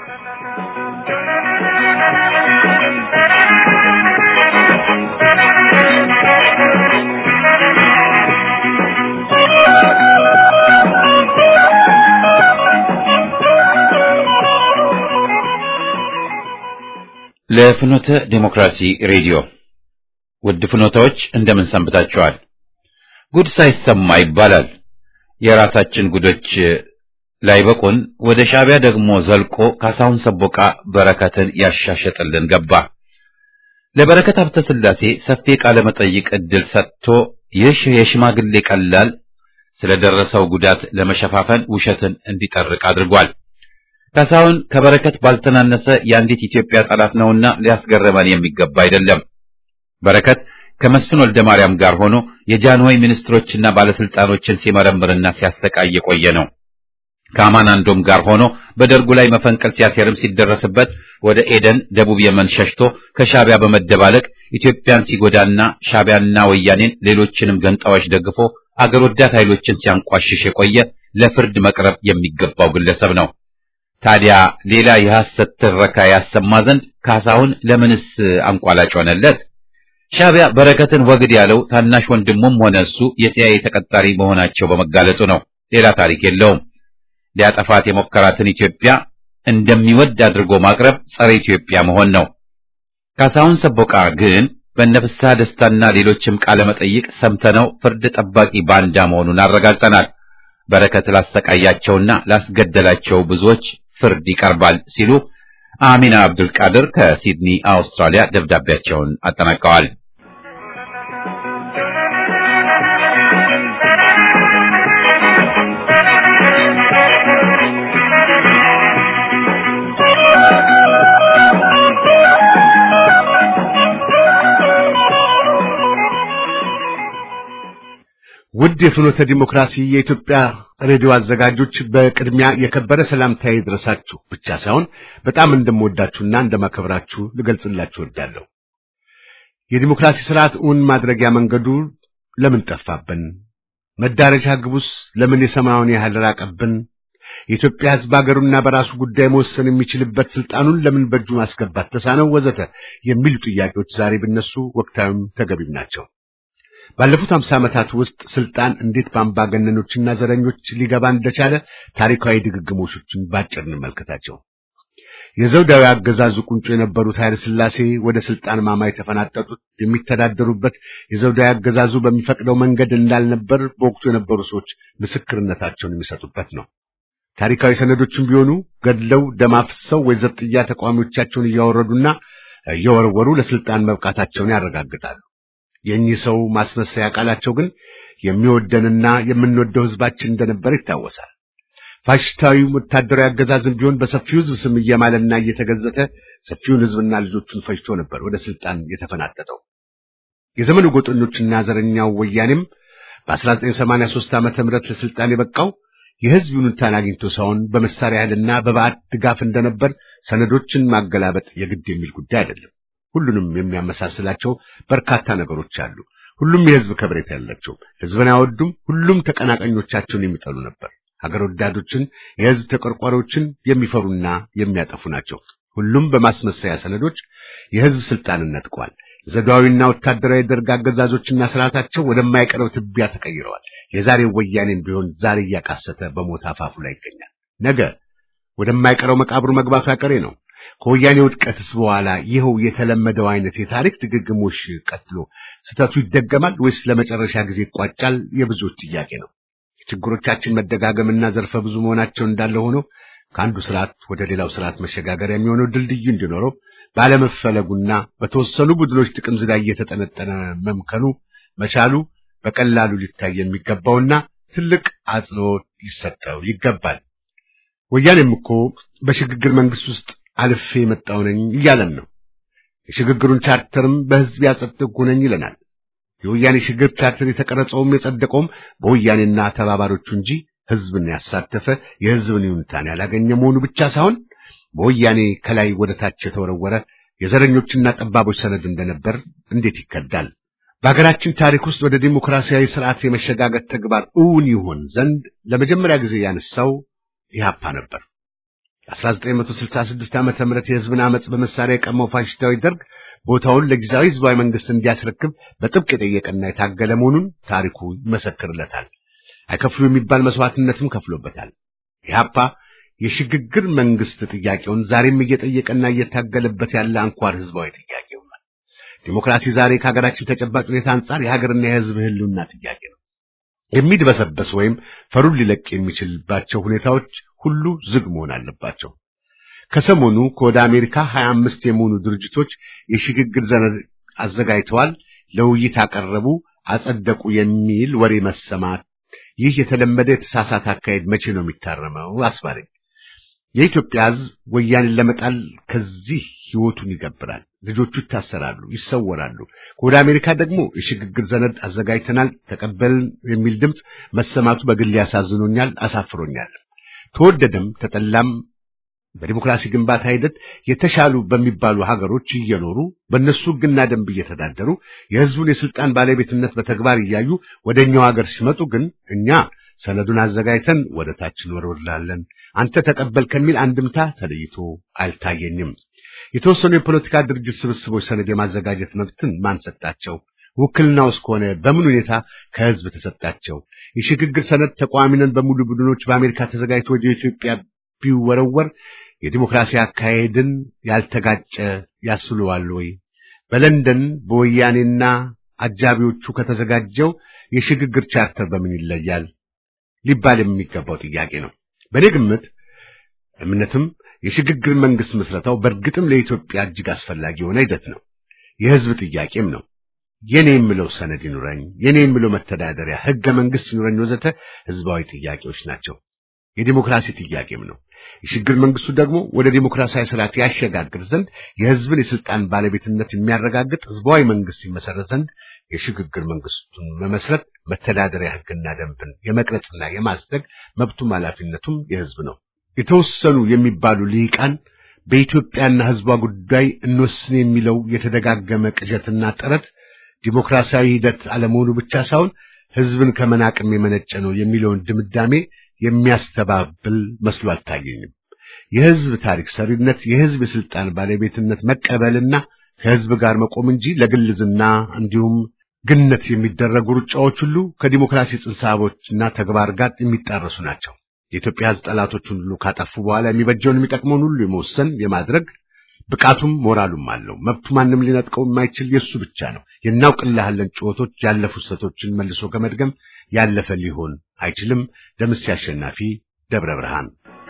ለፍኖተ ዴሞክራሲ ሬዲዮ ውድ ፍኖታዎች እንደምን ሰንብታችኋል? ጉድ ሳይሰማ ይባላል። የራሳችን ጉዶች ላይበቁን ወደ ሻዕቢያ ደግሞ ዘልቆ ካሳሁን ሰቦቃ በረከትን ያሻሸጥልን ገባ። ለበረከት ሀብተ ሥላሴ ሰፊ ቃለ መጠይቅ ዕድል ሰጥቶ ይህ የሽማግሌ ቀላል ስለደረሰው ጉዳት ለመሸፋፈን ውሸትን እንዲጠርቅ አድርጓል። ካሳሁን ከበረከት ባልተናነሰ የአንዲት ኢትዮጵያ ጠላት ነውና ሊያስገርመን የሚገባ አይደለም። በረከት ከመስፍን ወልደ ማርያም ጋር ሆኖ የጃንሆይ ሚኒስትሮችና ባለስልጣኖችን ሲመረምርና ሲያሰቃይ የቆየ ነው። ከአማናንዶም ጋር ሆኖ በደርጉ ላይ መፈንቀል ሲያሴርም ሲደረስበት ወደ ኤደን ደቡብ የመን ሸሽቶ ከሻዕቢያ በመደባለቅ ኢትዮጵያን ሲጎዳና ሻዕቢያና ወያኔን ሌሎችንም ገንጣዎች ደግፎ አገር ወዳድ ኃይሎችን ሲያንቋሽሽ የቆየ ለፍርድ መቅረብ የሚገባው ግለሰብ ነው። ታዲያ ሌላ የሐሰት ትረካ ያሰማ ዘንድ ካሳሁን ለምንስ አንቋላጭ ሆነለት? ሻዕቢያ በረከትን ወግድ ያለው ታናሽ ወንድሙም ሆነ እሱ የሲአይኤ ተቀጣሪ መሆናቸው በመጋለጡ ነው። ሌላ ታሪክ የለውም። ሊያጠፋት የሞከራትን ኢትዮጵያ እንደሚወድ አድርጎ ማቅረብ ጸረ ኢትዮጵያ መሆን ነው። ካሳሁን ሰቦቃ ግን በነፍስሐ ደስታና ሌሎችም ቃለ መጠይቅ ሰምተነው ፍርድ ጠባቂ ባንዳ መሆኑን አረጋግጠናል። በረከት ላሰቃያቸውና ላስገደላቸው ብዙዎች ፍርድ ይቀርባል ሲሉ አሚና አብዱል ቃድር ከሲድኒ አውስትራሊያ ደብዳቤያቸውን አጠናቀዋል። ውድ የፍኖተ ዲሞክራሲ የኢትዮጵያ ሬዲዮ አዘጋጆች በቅድሚያ የከበረ ሰላምታዬ ይድረሳችሁ ብቻ ሳይሆን በጣም እንደምወዳችሁና እንደማከብራችሁ ልገልጽላችሁ እወዳለሁ። የዲሞክራሲ ስርዓት እውን ማድረጊያ መንገዱ ለምን ጠፋብን? መዳረሻ ግቡስ ለምን የሰማዩን ያህል ራቀብን? የኢትዮጵያ ሕዝብ አገሩና በራሱ ጉዳይ መወሰን የሚችልበት ስልጣኑን ለምን በእጁ ማስገባት ተሳነው? ወዘተ የሚሉ ጥያቄዎች ዛሬ ቢነሱ ወቅታዊም ተገቢም ናቸው። ባለፉት አምሳ ዓመታት ውስጥ ስልጣን እንዴት በአምባገነኖችና ዘረኞች ሊገባ እንደቻለ ታሪካዊ ድግግሞሾችን ባጭር እንመልከታቸው። የዘውዳዊ አገዛዙ ቁንጮ የነበሩት ኃይለ ሥላሴ ወደ ስልጣን ማማ የተፈናጠጡት የሚተዳደሩበት የዘውዳዊ አገዛዙ በሚፈቅደው መንገድ እንዳልነበር በወቅቱ የነበሩ ሰዎች ምስክርነታቸውን የሚሰጡበት ነው። ታሪካዊ ሰነዶችም ቢሆኑ ገድለው ደም አፍስሰው ወይ ዘብጥያ ተቃዋሚዎቻቸውን እያወረዱና እየወረወሩ ለስልጣን መብቃታቸውን ያረጋግጣሉ። የእኚህ ሰው ማስመሰያ ቃላቸው ግን የሚወደንና የምንወደው ሕዝባችን እንደነበር ይታወሳል። ፋሽስታዊ ወታደራዊ አገዛዝም ቢሆን በሰፊው ሕዝብ ስም እየማለና እየተገዘተ ሰፊውን ሕዝብና ልጆቹን ፈጅቶ ነበር ወደ ስልጣን የተፈናጠጠው። የዘመኑ ጎጠኞችና ዘረኛው ወያኔም በ1983 ዓመተ ምህረት ለስልጣን የበቃው የሕዝብ ይሁንታን አግኝቶ ሳይሆን በመሳሪያ ኃይልና በባዕድ ድጋፍ እንደነበር ሰነዶችን ማገላበጥ የግድ የሚል ጉዳይ አይደለም። ሁሉንም የሚያመሳስላቸው በርካታ ነገሮች አሉ። ሁሉም የሕዝብ ከብሬታ ያላቸው ሕዝብን አይወዱም። ሁሉም ተቀናቃኞቻቸውን የሚጠሉ ነበር። ሀገር ወዳዶችን፣ የሕዝብ ተቆርቋሪዎችን የሚፈሩና የሚያጠፉ ናቸው። ሁሉም በማስመሰያ ሰነዶች የሕዝብ ስልጣንን ነጥቀዋል። ዘውዳዊና ወታደራዊ ደርግ አገዛዞችና ስርዓታቸው ወደማይቀረው ትቢያ ተቀይረዋል። የዛሬው ወያኔም ቢሆን ዛሬ እያቃሰተ በሞት አፋፉ ላይ ይገኛል። ነገ ወደማይቀረው መቃብሩ መግባቱ ያቀሬ ነው። ከወያኔ ውድቀትስ በኋላ ይኸው የተለመደው አይነት የታሪክ ድግግሞሽ ቀጥሎ ስህተቱ ይደገማል ወይስ ለመጨረሻ ጊዜ ይቋጫል? የብዙዎች ጥያቄ ነው። የችግሮቻችን መደጋገምና ዘርፈ ብዙ መሆናቸው እንዳለ ሆኖ ከአንዱ ስርዓት ወደ ሌላው ስርዓት መሸጋገሪያ የሚሆነው ድልድዩ እንዲኖረው ባለመፈለጉና በተወሰኑ ቡድኖች ጥቅም ዝላይ እየተጠነጠነ መምከኑ መቻሉ በቀላሉ ሊታይ የሚገባውና ትልቅ አጽንኦት ሊሰጠው ይገባል። ወያኔም እኮ በሽግግር መንግስት ውስጥ አልፌ የመጣው ነኝ እያለን ነው። የሽግግሩን ቻርተርም በህዝብ ያጸደቅኩ ነኝ ይለናል። የወያኔ ሽግግር ቻርተር የተቀረጸውም የጸደቀውም በወያኔና ተባባሪዎቹ እንጂ ህዝብን ያሳተፈ የህዝብን ይሁንታን ያላገኘ መሆኑ ብቻ ሳይሆን በወያኔ ከላይ ወደ ታች የተወረወረ የዘረኞችና ጠባቦች ሰነድ እንደነበር እንዴት ይከዳል? በሀገራችን ታሪክ ውስጥ ወደ ዲሞክራሲያዊ ስርዓት የመሸጋገር ተግባር እውን ይሆን ዘንድ ለመጀመሪያ ጊዜ ያነሳው ኢህአፓ ነበር። 1966 ዓመተ ምህረት የህዝብን አመጽ በመሳሪያ የቀማው ፋሽስታዊ ደርግ ቦታውን ለጊዜያዊ ህዝባዊ መንግስት እንዲያስረክብ በጥብቅ የጠየቀና የታገለ መሆኑን ታሪኩ ይመሰክርለታል። አይከፍሉ የሚባል መስዋዕትነትም ከፍሎበታል። ኢህአፓ የሽግግር መንግስት ጥያቄውን ዛሬም እየጠየቀና እየታገለበት ያለ አንኳር ህዝባዊ ጥያቄ ሆኗል። ዲሞክራሲ ዛሬ ከሀገራችን ተጨባጭ ሁኔታ አንጻር የሀገርና የህዝብ ህልውና ጥያቄ ነው። የሚድበሰበስ ወይም ፈሩን ሊለቅ የሚችልባቸው ሁኔታዎች ሁሉ ዝግ መሆን አለባቸው። ከሰሞኑ ከወደ አሜሪካ ሀያ አምስት የሚሆኑ ድርጅቶች የሽግግር ሰነድ አዘጋጅተዋል፣ ለውይይት አቀረቡ፣ አጸደቁ የሚል ወሬ መሰማት ይህ የተለመደ የተሳሳተ አካሄድ መቼ ነው የሚታረመው? አስባለኝ። የኢትዮጵያ ህዝብ ወያኔን ለመጣል ከዚህ ህይወቱን ይገብራል። ልጆቹ ይታሰራሉ፣ ይሰወራሉ። ከወደ አሜሪካ ደግሞ የሽግግር ሰነድ አዘጋጅተናል፣ ተቀበልን የሚል ድምፅ መሰማቱ በግል ያሳዝኖኛል፣ አሳፍሮኛል። ተወደደም ተጠላም በዲሞክራሲ ግንባታ ሂደት የተሻሉ በሚባሉ ሀገሮች እየኖሩ በእነሱ ህግና ደንብ እየተዳደሩ የህዝቡን የስልጣን ባለቤትነት በተግባር እያዩ ወደ እኛው ሀገር ሲመጡ ግን እኛ ሰነዱን አዘጋጅተን ወደ ታች እንወርውራለን፣ አንተ ተቀበል ከሚል አንድምታ ተለይቶ አልታየኝም። የተወሰኑ የፖለቲካ ድርጅት ስብስቦች ሰነድ የማዘጋጀት መብትን ማን ሰጣቸው? ውክልናውስ ከሆነ በምን ሁኔታ ከህዝብ ተሰጣቸው? የሽግግር ሰነድ ተቃዋሚ ነን በሙሉ ቡድኖች በአሜሪካ ተዘጋጅቶ ወደ ኢትዮጵያ ቢወረወር የዲሞክራሲ አካሄድን ያልተጋጨ ያስብለዋል ወይ? በለንደን በወያኔና አጃቢዎቹ ከተዘጋጀው የሽግግር ቻርተር በምን ይለያል ሊባል የሚገባው ጥያቄ ነው። በእኔ ግምት እምነትም የሽግግር መንግስት ምስረታው በእርግጥም ለኢትዮጵያ እጅግ አስፈላጊ የሆነ ሂደት ነው። የህዝብ ጥያቄም ነው። የኔ የምለው ሰነድ ይኑረኝ፣ የኔ የምለው መተዳደሪያ ህገ መንግስት ይኑረኝ ወዘተ ህዝባዊ ጥያቄዎች ናቸው። የዲሞክራሲ ጥያቄም ነው። የሽግግር መንግስቱ ደግሞ ወደ ዲሞክራሲያዊ ስርዓት ያሸጋግር ዘንድ የህዝብን የስልጣን ባለቤትነት የሚያረጋግጥ ህዝባዊ መንግስት ይመሰረት ዘንድ የሽግግር መንግስቱን መመስረት መተዳደሪያ ህግና ደንብን የመቅረጽና የማጽደቅ መብቱም ኃላፊነቱም የህዝብ ነው። የተወሰኑ የሚባሉ ልሂቃን በኢትዮጵያና ህዝቧ ጉዳይ እንወስን የሚለው የተደጋገመ ቅዠትና ጥረት ዲሞክራሲያዊ ሂደት አለመሆኑ ብቻ ሳይሆን ህዝብን ከመናቅም የመነጨ ነው የሚለውን ድምዳሜ የሚያስተባብል መስሎ አልታየኝም። የህዝብ ታሪክ ሰሪነት፣ የህዝብ የስልጣን ባለቤትነት መቀበልና ከህዝብ ጋር መቆም እንጂ ለግልዝና እንዲሁም ግነት የሚደረጉ ሩጫዎች ሁሉ ከዲሞክራሲ ጽንሰ ሀሳቦችና ተግባር ጋር የሚጣረሱ ናቸው። የኢትዮጵያ ህዝብ ጠላቶችን ሁሉ ካጠፉ በኋላ የሚበጀውን የሚጠቅመውን ሁሉ የመወሰን የማድረግ ብቃቱም ሞራሉም አለው። መብቱ ማንም ሊነጥቀው የማይችል የእሱ ብቻ ነው። የናውቅልሃለን ጩኸቶች ያለፉ ስህተቶችን መልሶ ከመድገም ያለፈ ሊሆን አይችልም። ደምሴ አሸናፊ ደብረ ብርሃን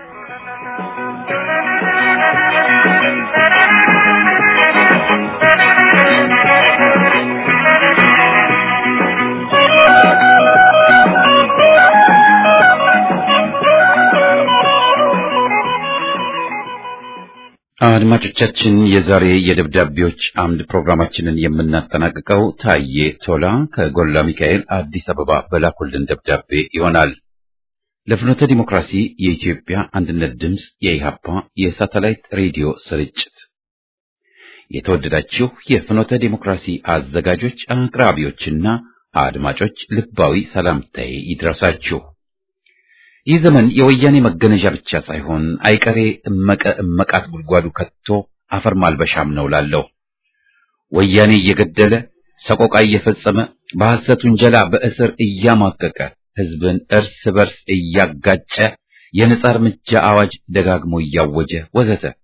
አድማጮቻችን የዛሬ የደብዳቤዎች አምድ ፕሮግራማችንን የምናጠናቅቀው ታዬ ቶላ ከጎላ ሚካኤል አዲስ አበባ በላኩልን ደብዳቤ ይሆናል። ለፍኖተ ዲሞክራሲ የኢትዮጵያ አንድነት ድምፅ የኢሃፓ የሳተላይት ሬዲዮ ስርጭት የተወደዳችሁ የፍኖተ ዲሞክራሲ አዘጋጆች፣ አቅራቢዎችና አድማጮች ልባዊ ሰላምታዬ ይድረሳችሁ። ይህ ዘመን የወያኔ መገነዣ ብቻ ሳይሆን አይቀሬ እመቀ እመቃት ጉድጓዱ ከቶ አፈር ማልበሻም ነው ላለው ወያኔ እየገደለ ሰቆቃ እየፈጸመ በሐሰት ውንጀላ በእስር እያማቀቀ ሕዝብን እርስ በርስ እያጋጨ የነጻ እርምጃ አዋጅ ደጋግሞ እያወጀ ወዘተ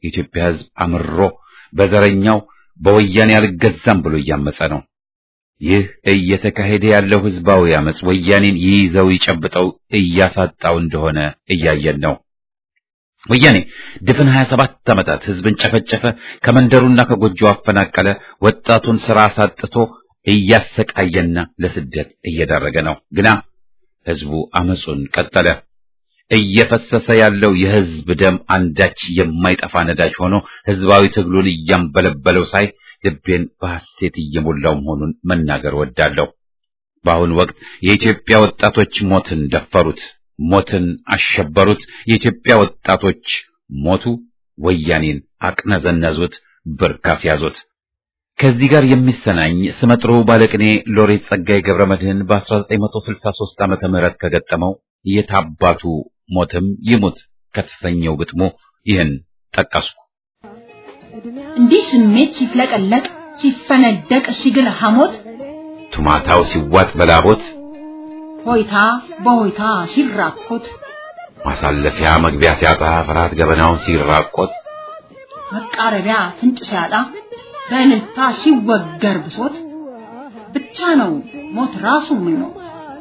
የኢትዮጵያ ሕዝብ አምሮ በዘረኛው በወያኔ አልገዛም ብሎ እያመጸ ነው። ይህ እየተካሄደ ያለው ህዝባዊ አመጽ ወያኔን ይይዘው ይጨብጠው እያሳጣው እንደሆነ እያየን ነው። ወያኔ ድፍን 27 ዓመታት ህዝብን ጨፈጨፈ፣ ከመንደሩና ከጎጆው አፈናቀለ፣ ወጣቱን ስራ አሳጥቶ እያሰቃየና ለስደት እየዳረገ ነው። ግና ህዝቡ አመጹን ቀጠለ። እየፈሰሰ ያለው የህዝብ ደም አንዳች የማይጠፋ ነዳጅ ሆኖ ህዝባዊ ትግሉን እያንበለበለው ሳይ ልቤን በሐሴት እየሞላው መሆኑን መናገር ወዳለሁ። በአሁኑ ወቅት የኢትዮጵያ ወጣቶች ሞትን ደፈሩት፣ ሞትን አሸበሩት። የኢትዮጵያ ወጣቶች ሞቱ፣ ወያኔን አቅነዘነዙት፣ ብርክ አስያዙት። ከዚህ ጋር የሚሰናኝ ስመጥሩ ባለቅኔ ሎሬት ጸጋዬ ገብረ መድኅን በ1963 ዓመተ ምህረት ከገጠመው የታባቱ ሞትም ይሙት ከተሰኘው ግጥሙ ይህን ጠቀስኩ። እንዲህ ስሜት ሲፍለቀለቅ ሲፈነደቅ ሲግል ሐሞት ቱማታው ሲዋጥ በላቦት ሆይታ በሆይታ ሲራኮት ማሳለፊያ መግቢያ ሲያጣ ፍርሃት ገበናውን ሲራቆት መቃረቢያ ፍንጭ ሲያጣ በእልልታ ሲወገር ብሶት ብቻ ነው ሞት ራሱ ምኞት።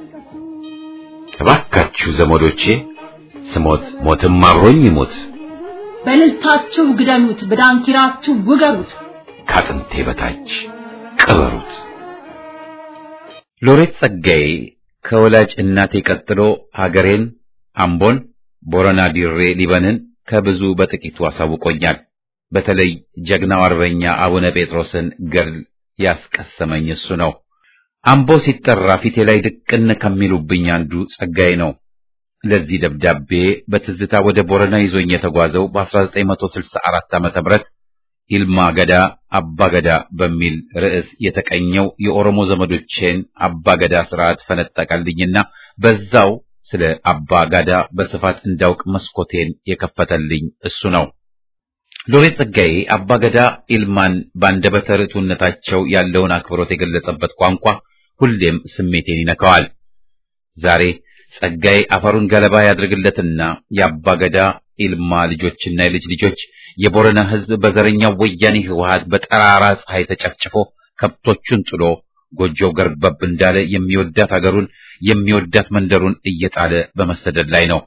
እባካችሁ ዘመዶቼ ስሞት ሞትም አብሮኝ ይሞት በእልልታችሁ ግደሉት፣ በዳንኪራችሁ ውገሩት። ከአጥንቴ በታች ቅበሩት። ሎሬት ጸጋዬ ከወላጅ እናቴ ቀጥሎ ሀገሬን አምቦን፣ ቦረና ዲሬ ሊበንን ከብዙ በጥቂቱ አሳውቆኛል። በተለይ ጀግናው አርበኛ አቡነ ጴጥሮስን ገድል ያስቀሰመኝ እሱ ነው። አምቦ ሲጠራ ፊቴ ላይ ድቅን ከሚሉብኝ አንዱ ጸጋዬ ነው። ለዚህ ደብዳቤ በትዝታ ወደ ቦረና ይዞኝ የተጓዘው በ1964 ዓመተ ምህረት ይልማ ገዳ አባ ገዳ በሚል ርዕስ የተቀኘው የኦሮሞ ዘመዶቼን አባ ገዳ ስርዓት ፈነጠቀልኝና በዛው ስለ አባ ጋዳ በስፋት እንዳውቅ መስኮቴን የከፈተልኝ እሱ ነው። ሎሬት ጸጋዬ አባ ገዳ ኢልማን በአንደበተ ርቱዕነታቸው ያለውን አክብሮት የገለጸበት ቋንቋ ሁሌም ስሜቴን ይነካዋል። ዛሬ ጸጋዬ አፈሩን ገለባ ያድርግለትና የአባ ገዳ ኢልማ ልጆችና የልጅ ልጆች የቦረና ሕዝብ በዘረኛው ወያኔ ህወሓት በጠራራ ፀሐይ ተጨፍጭፎ ከብቶቹን ጥሎ ጎጆው ገርበብ እንዳለ የሚወዳት አገሩን የሚወዳት መንደሩን እየጣለ በመሰደድ ላይ ነው።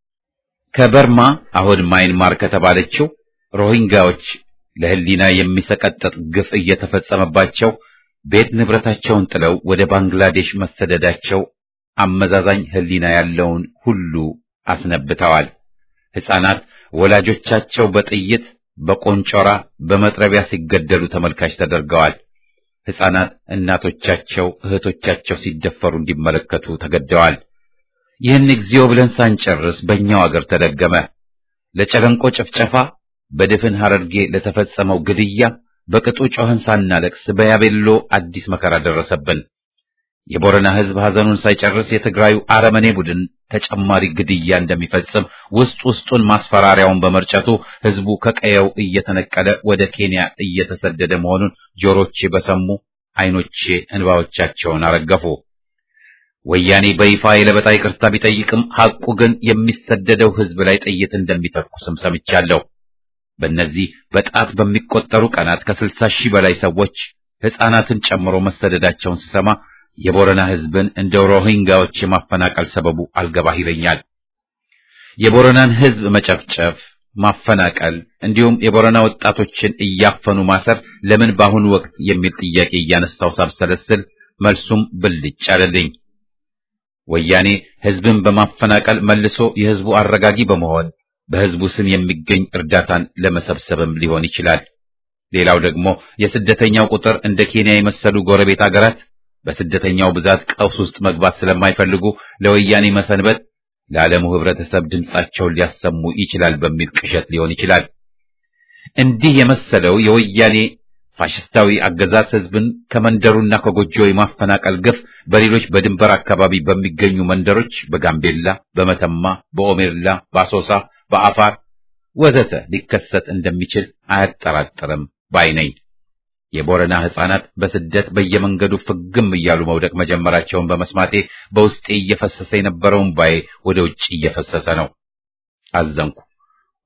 ከበርማ አሁን ማይንማር ከተባለችው ሮሂንጋዎች ለህሊና የሚሰቀጠጥ ግፍ እየተፈጸመባቸው ቤት ንብረታቸውን ጥለው ወደ ባንግላዴሽ መሰደዳቸው አመዛዛኝ ህሊና ያለውን ሁሉ አስነብተዋል። ሕፃናት ወላጆቻቸው በጥይት በቆንጮራ በመጥረቢያ ሲገደሉ ተመልካች ተደርገዋል። ሕፃናት እናቶቻቸው እህቶቻቸው ሲደፈሩ እንዲመለከቱ ተገደዋል። ይህን እግዚኦ ብለን ሳንጨርስ በእኛው አገር ተደገመ። ለጨለንቆ ጭፍጨፋ በድፍን ሐረርጌ ለተፈጸመው ግድያ በቅጡ ጮኸን ሳናለቅስ በያቤሎ አዲስ መከራ ደረሰብን። የቦረና ሕዝብ ሐዘኑን ሳይጨርስ የትግራዩ አረመኔ ቡድን ተጨማሪ ግድያ እንደሚፈጽም ውስጥ ውስጡን ማስፈራሪያውን በመርጨቱ ሕዝቡ ከቀየው እየተነቀለ ወደ ኬንያ እየተሰደደ መሆኑን ጆሮቼ በሰሙ ዓይኖቼ እንባዎቻቸውን አረገፉ። ወያኔ በይፋ የለበጣ ይቅርታ ቢጠይቅም ሐቁ ግን የሚሰደደው ሕዝብ ላይ ጥይት እንደሚተኩስም ሰምቻለሁ። በእነዚህ በጣት በሚቆጠሩ ቀናት ከስልሳ ሺህ በላይ ሰዎች ሕፃናትን ጨምሮ መሰደዳቸውን ስሰማ የቦረና ሕዝብን እንደ ሮሂንጋዎች የማፈናቀል ሰበቡ አልገባህ ይለኛል። የቦረናን ሕዝብ መጨፍጨፍ፣ ማፈናቀል እንዲሁም የቦረና ወጣቶችን እያፈኑ ማሰር ለምን በአሁኑ ወቅት የሚል ጥያቄ እያነሳው ሳብሰለስል መልሱም ብልጭ አለልኝ። ወያኔ ሕዝብን በማፈናቀል መልሶ የሕዝቡ አረጋጊ በመሆን በሕዝቡ ስም የሚገኝ እርዳታን ለመሰብሰብም ሊሆን ይችላል። ሌላው ደግሞ የስደተኛው ቁጥር እንደ ኬንያ የመሰሉ ጎረቤት አገራት በስደተኛው ብዛት ቀውስ ውስጥ መግባት ስለማይፈልጉ ለወያኔ መሰንበት ለዓለሙ ህብረተሰብ ድምጻቸውን ሊያሰሙ ይችላል በሚል ቅዠት ሊሆን ይችላል። እንዲህ የመሰለው የወያኔ ፋሽስታዊ አገዛዝ ህዝብን ከመንደሩና ከጎጆው የማፈናቀል ግፍ በሌሎች በድንበር አካባቢ በሚገኙ መንደሮች በጋምቤላ፣ በመተማ፣ በኦሜርላ፣ በአሶሳ፣ በአፋር ወዘተ ሊከሰት እንደሚችል አያጠራጥርም ባይ ነኝ። የቦረና ሕፃናት በስደት በየመንገዱ ፍግም እያሉ መውደቅ መጀመራቸውን በመስማቴ በውስጤ እየፈሰሰ የነበረውን ባዬ ወደ ውጭ እየፈሰሰ ነው። አዘንኩ።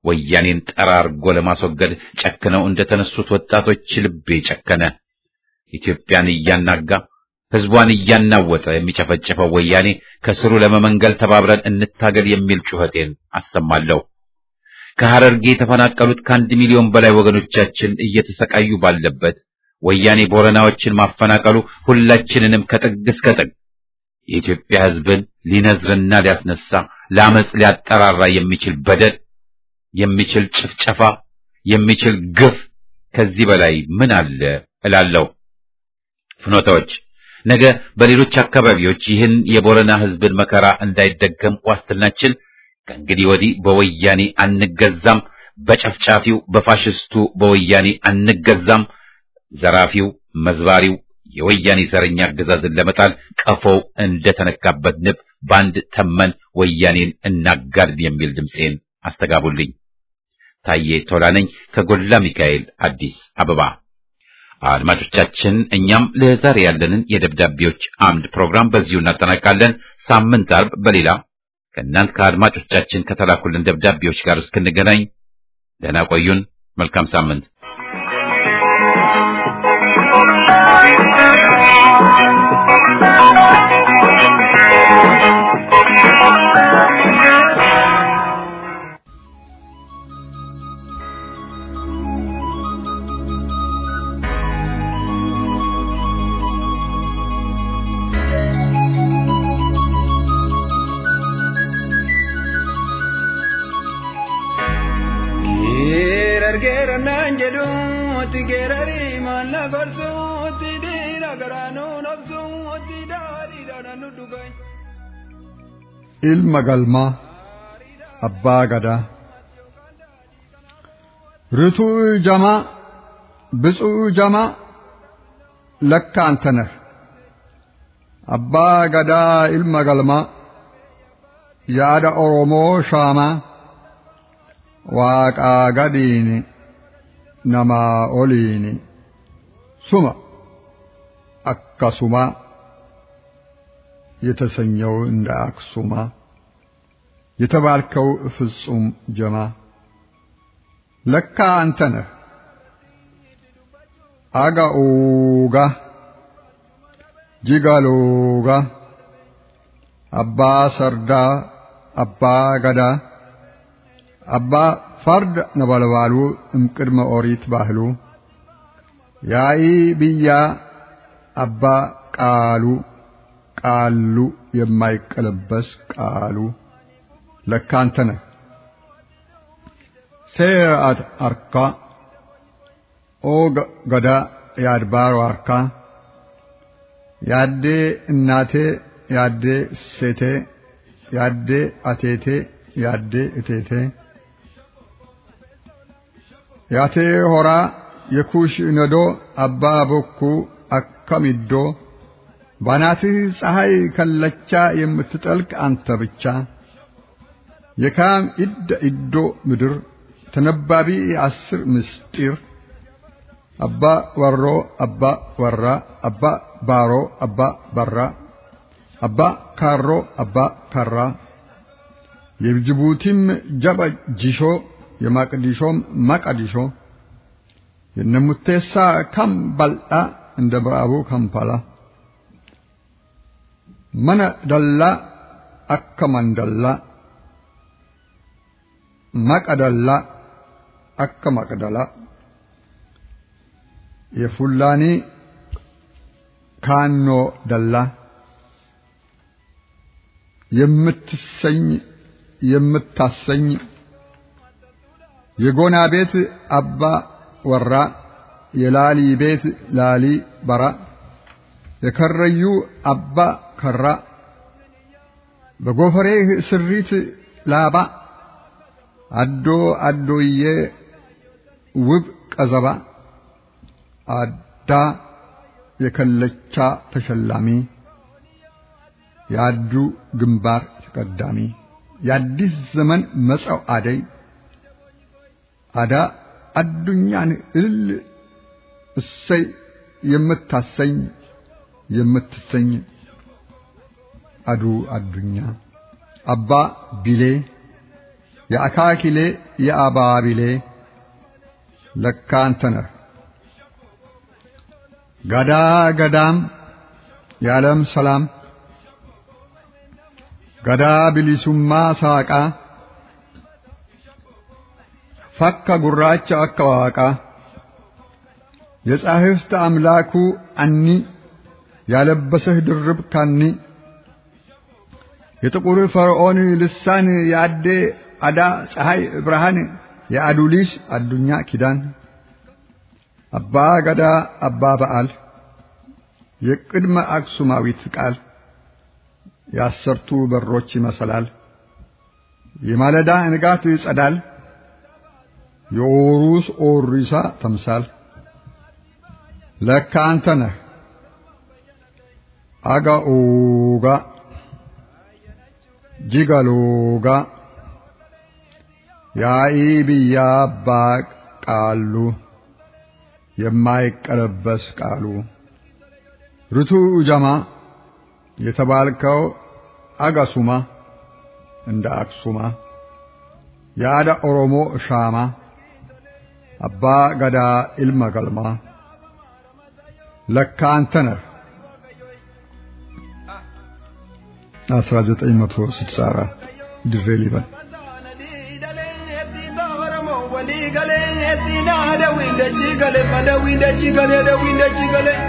ወያኔን ጠራርጎ ለማስወገድ ጨክነው እንደተነሱት ወጣቶች ልቤ ጨከነ። ኢትዮጵያን እያናጋ ሕዝቧን እያናወጠ የሚጨፈጭፈው ወያኔ ከስሩ ለመመንገል ተባብረን እንታገል የሚል ጩኸቴን አሰማለሁ። ከሐረርጌ የተፈናቀሉት ከአንድ ሚሊዮን በላይ ወገኖቻችን እየተሰቃዩ ባለበት ወያኔ ቦረናዎችን ማፈናቀሉ ሁላችንንም ከጥግ እስከ ጥግ የኢትዮጵያ ሕዝብን ሊነዝርና ሊያስነሳ ለአመፅ ሊያጠራራ የሚችል በደል የሚችል ጭፍጨፋ የሚችል ግፍ ከዚህ በላይ ምን አለ እላለሁ። ፍኖታዎች ነገ በሌሎች አካባቢዎች ይህን የቦረና ሕዝብን መከራ እንዳይደገም ዋስትናችን ከእንግዲህ ወዲህ በወያኔ አንገዛም፣ በጨፍጫፊው በፋሽስቱ በወያኔ አንገዛም፣ ዘራፊው መዝባሪው የወያኔ ዘረኛ አገዛዝን ለመጣል ቀፎው እንደተነካበት ንብ በአንድ ተመን ወያኔን እናጋድን የሚል ድምፄን አስተጋቡልኝ። ታዬ ቶላ ነኝ ከጎላ ሚካኤል አዲስ አበባ። አድማጮቻችን፣ እኛም ለዛሬ ያለንን የደብዳቤዎች አምድ ፕሮግራም በዚሁ እናጠናቃለን። ሳምንት አርብ በሌላ ከእናንት ከአድማጮቻችን ከተላኩልን ደብዳቤዎች ጋር እስክንገናኝ ደህና ቆዩን። መልካም ሳምንት። ilma galmaa abbaa gadaa ርቱዕ ጀማ ብፁዕ ጀማ ለካ አንተ ነህ አባ ገዳ ilma galmaa yaada oromoo shaamaa waaqaa gadiini namaa oliini suma akkasuma የተሰኘው እንደ አክሱማ የተባልከው ፍጹም ጀማ ለካ አንተ ነህ አጋኡጋ ጂጋሎጋ አባ ሰርዳ አባ ገዳ አባ ፈርድ ነበልባሉ እምቅድመ ኦሪት ባህሉ ያኢ ብያ አባ ቃሉ ቃሉ የማይቀለበስ ቃሉ ለካ አንተ ነህ። ሴአት አርካ ኦ ገዳ የአድባሩ አርካ ያዴ እናቴ ያዴ ሴቴ ያዴ አቴቴ ያዴ እቴቴ ያቴ ሆራ የኩሽ ነዶ አባ ቦኩ አከሚዶ ባናትህ ፀሐይ ከለቻ የምትጠልቅ አንተ ብቻ የካም ኢደ ኢዶ ምድር ተነባቢ አስር ምስጢር አባ ወሮ አባ ወራ አባ ባሮ አባ በራ አባ ካሮ አባ ካራ የጅቡቲም ጀበ ጂሾ የማቅዲሾም ማቀዲሾ የነሙቴሳ ካምባልጣ እንደ ምዕራቡ ካምፓላ mana dallaa akka mandallaa maqa dallaa akka maqdalaa የፉላኒ ካኖ ደላ የምትሰኝ የምታሰኝ የጎና ቤት አባ ወራ የላሊ ቤት ላሊ በራ የከረዩ አባ ከራ በጎፈሬህ ስሪት ላባ አዶ አዶዬ ውብ ቀዘባ አዳ የከለቻ ተሸላሚ የአዱ ግንባር ተቀዳሚ የአዲስ ዘመን መጸው አደይ አዳ አዱኛን እልል እሰይ የምታሰኝ የምትሰኝ አዱ አዱኛ አባ ቢሌ የአካኪሌ የአባቢሌ ለካ አንተ ነህ ገዳ ገዳም የዓለም ሰላም ገዳ ቢሊሱማ ሳቃ ፈካ ጉራቻ አከዋቃ የጻሕፍት አምላኩ አኒ ያለበሰህ ድርብ ካኒ የጥቁር ፈርዖን ልሳን የአዴ አዳ ፀሐይ ብርሃን የአዱሊስ አዱኛ ኪዳን አባ ገዳ አባ በዓል የቅድመ አክሱማዊት ቃል የአሰርቱ በሮች ይመሰላል የማለዳ ንጋት ይጸዳል የኦሩስ ኦሪሳ ተምሳል ለካ አንተ ነህ አጋኦጋ ጂጋሎጋ ያኢ ብያ አባ ቃሉ የማይቀለበስ ቃሉ ርቱ ጀማ የተባልከው አጋሱማ እንደ አክሱማ የአዳ ኦሮሞ ሻማ አባ ገዳ ኢልመ ገልማ ለካ አንተ ነህ 1964 ድሬ ሊበን walii galee eetti naa dawii dachii galee ma dawii dachii galee dawii dachii galee.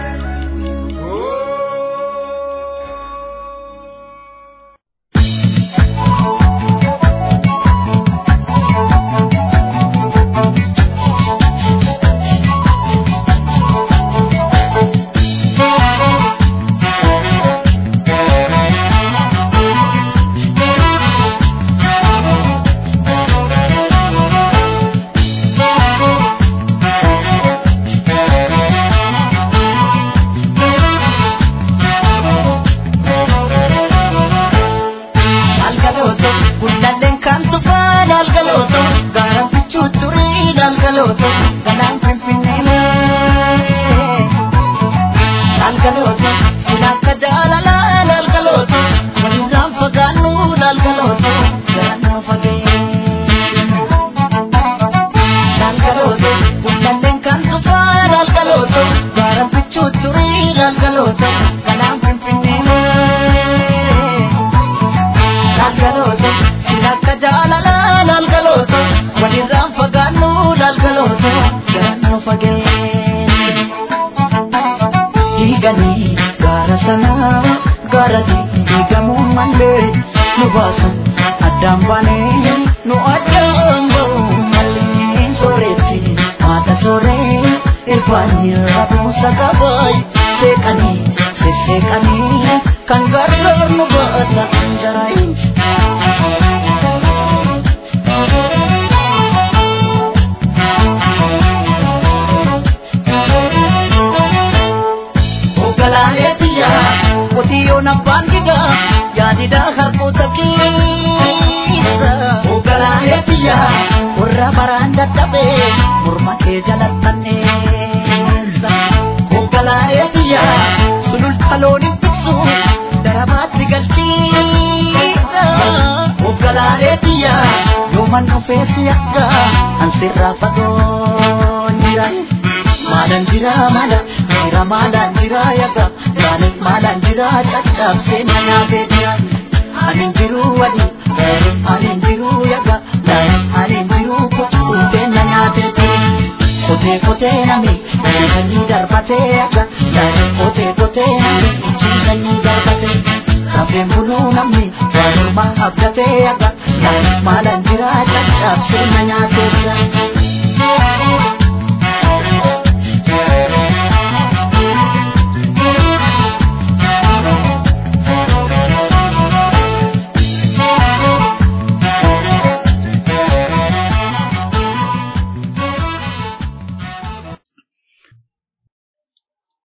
Kafeen buluu namni waanuma abdatee akka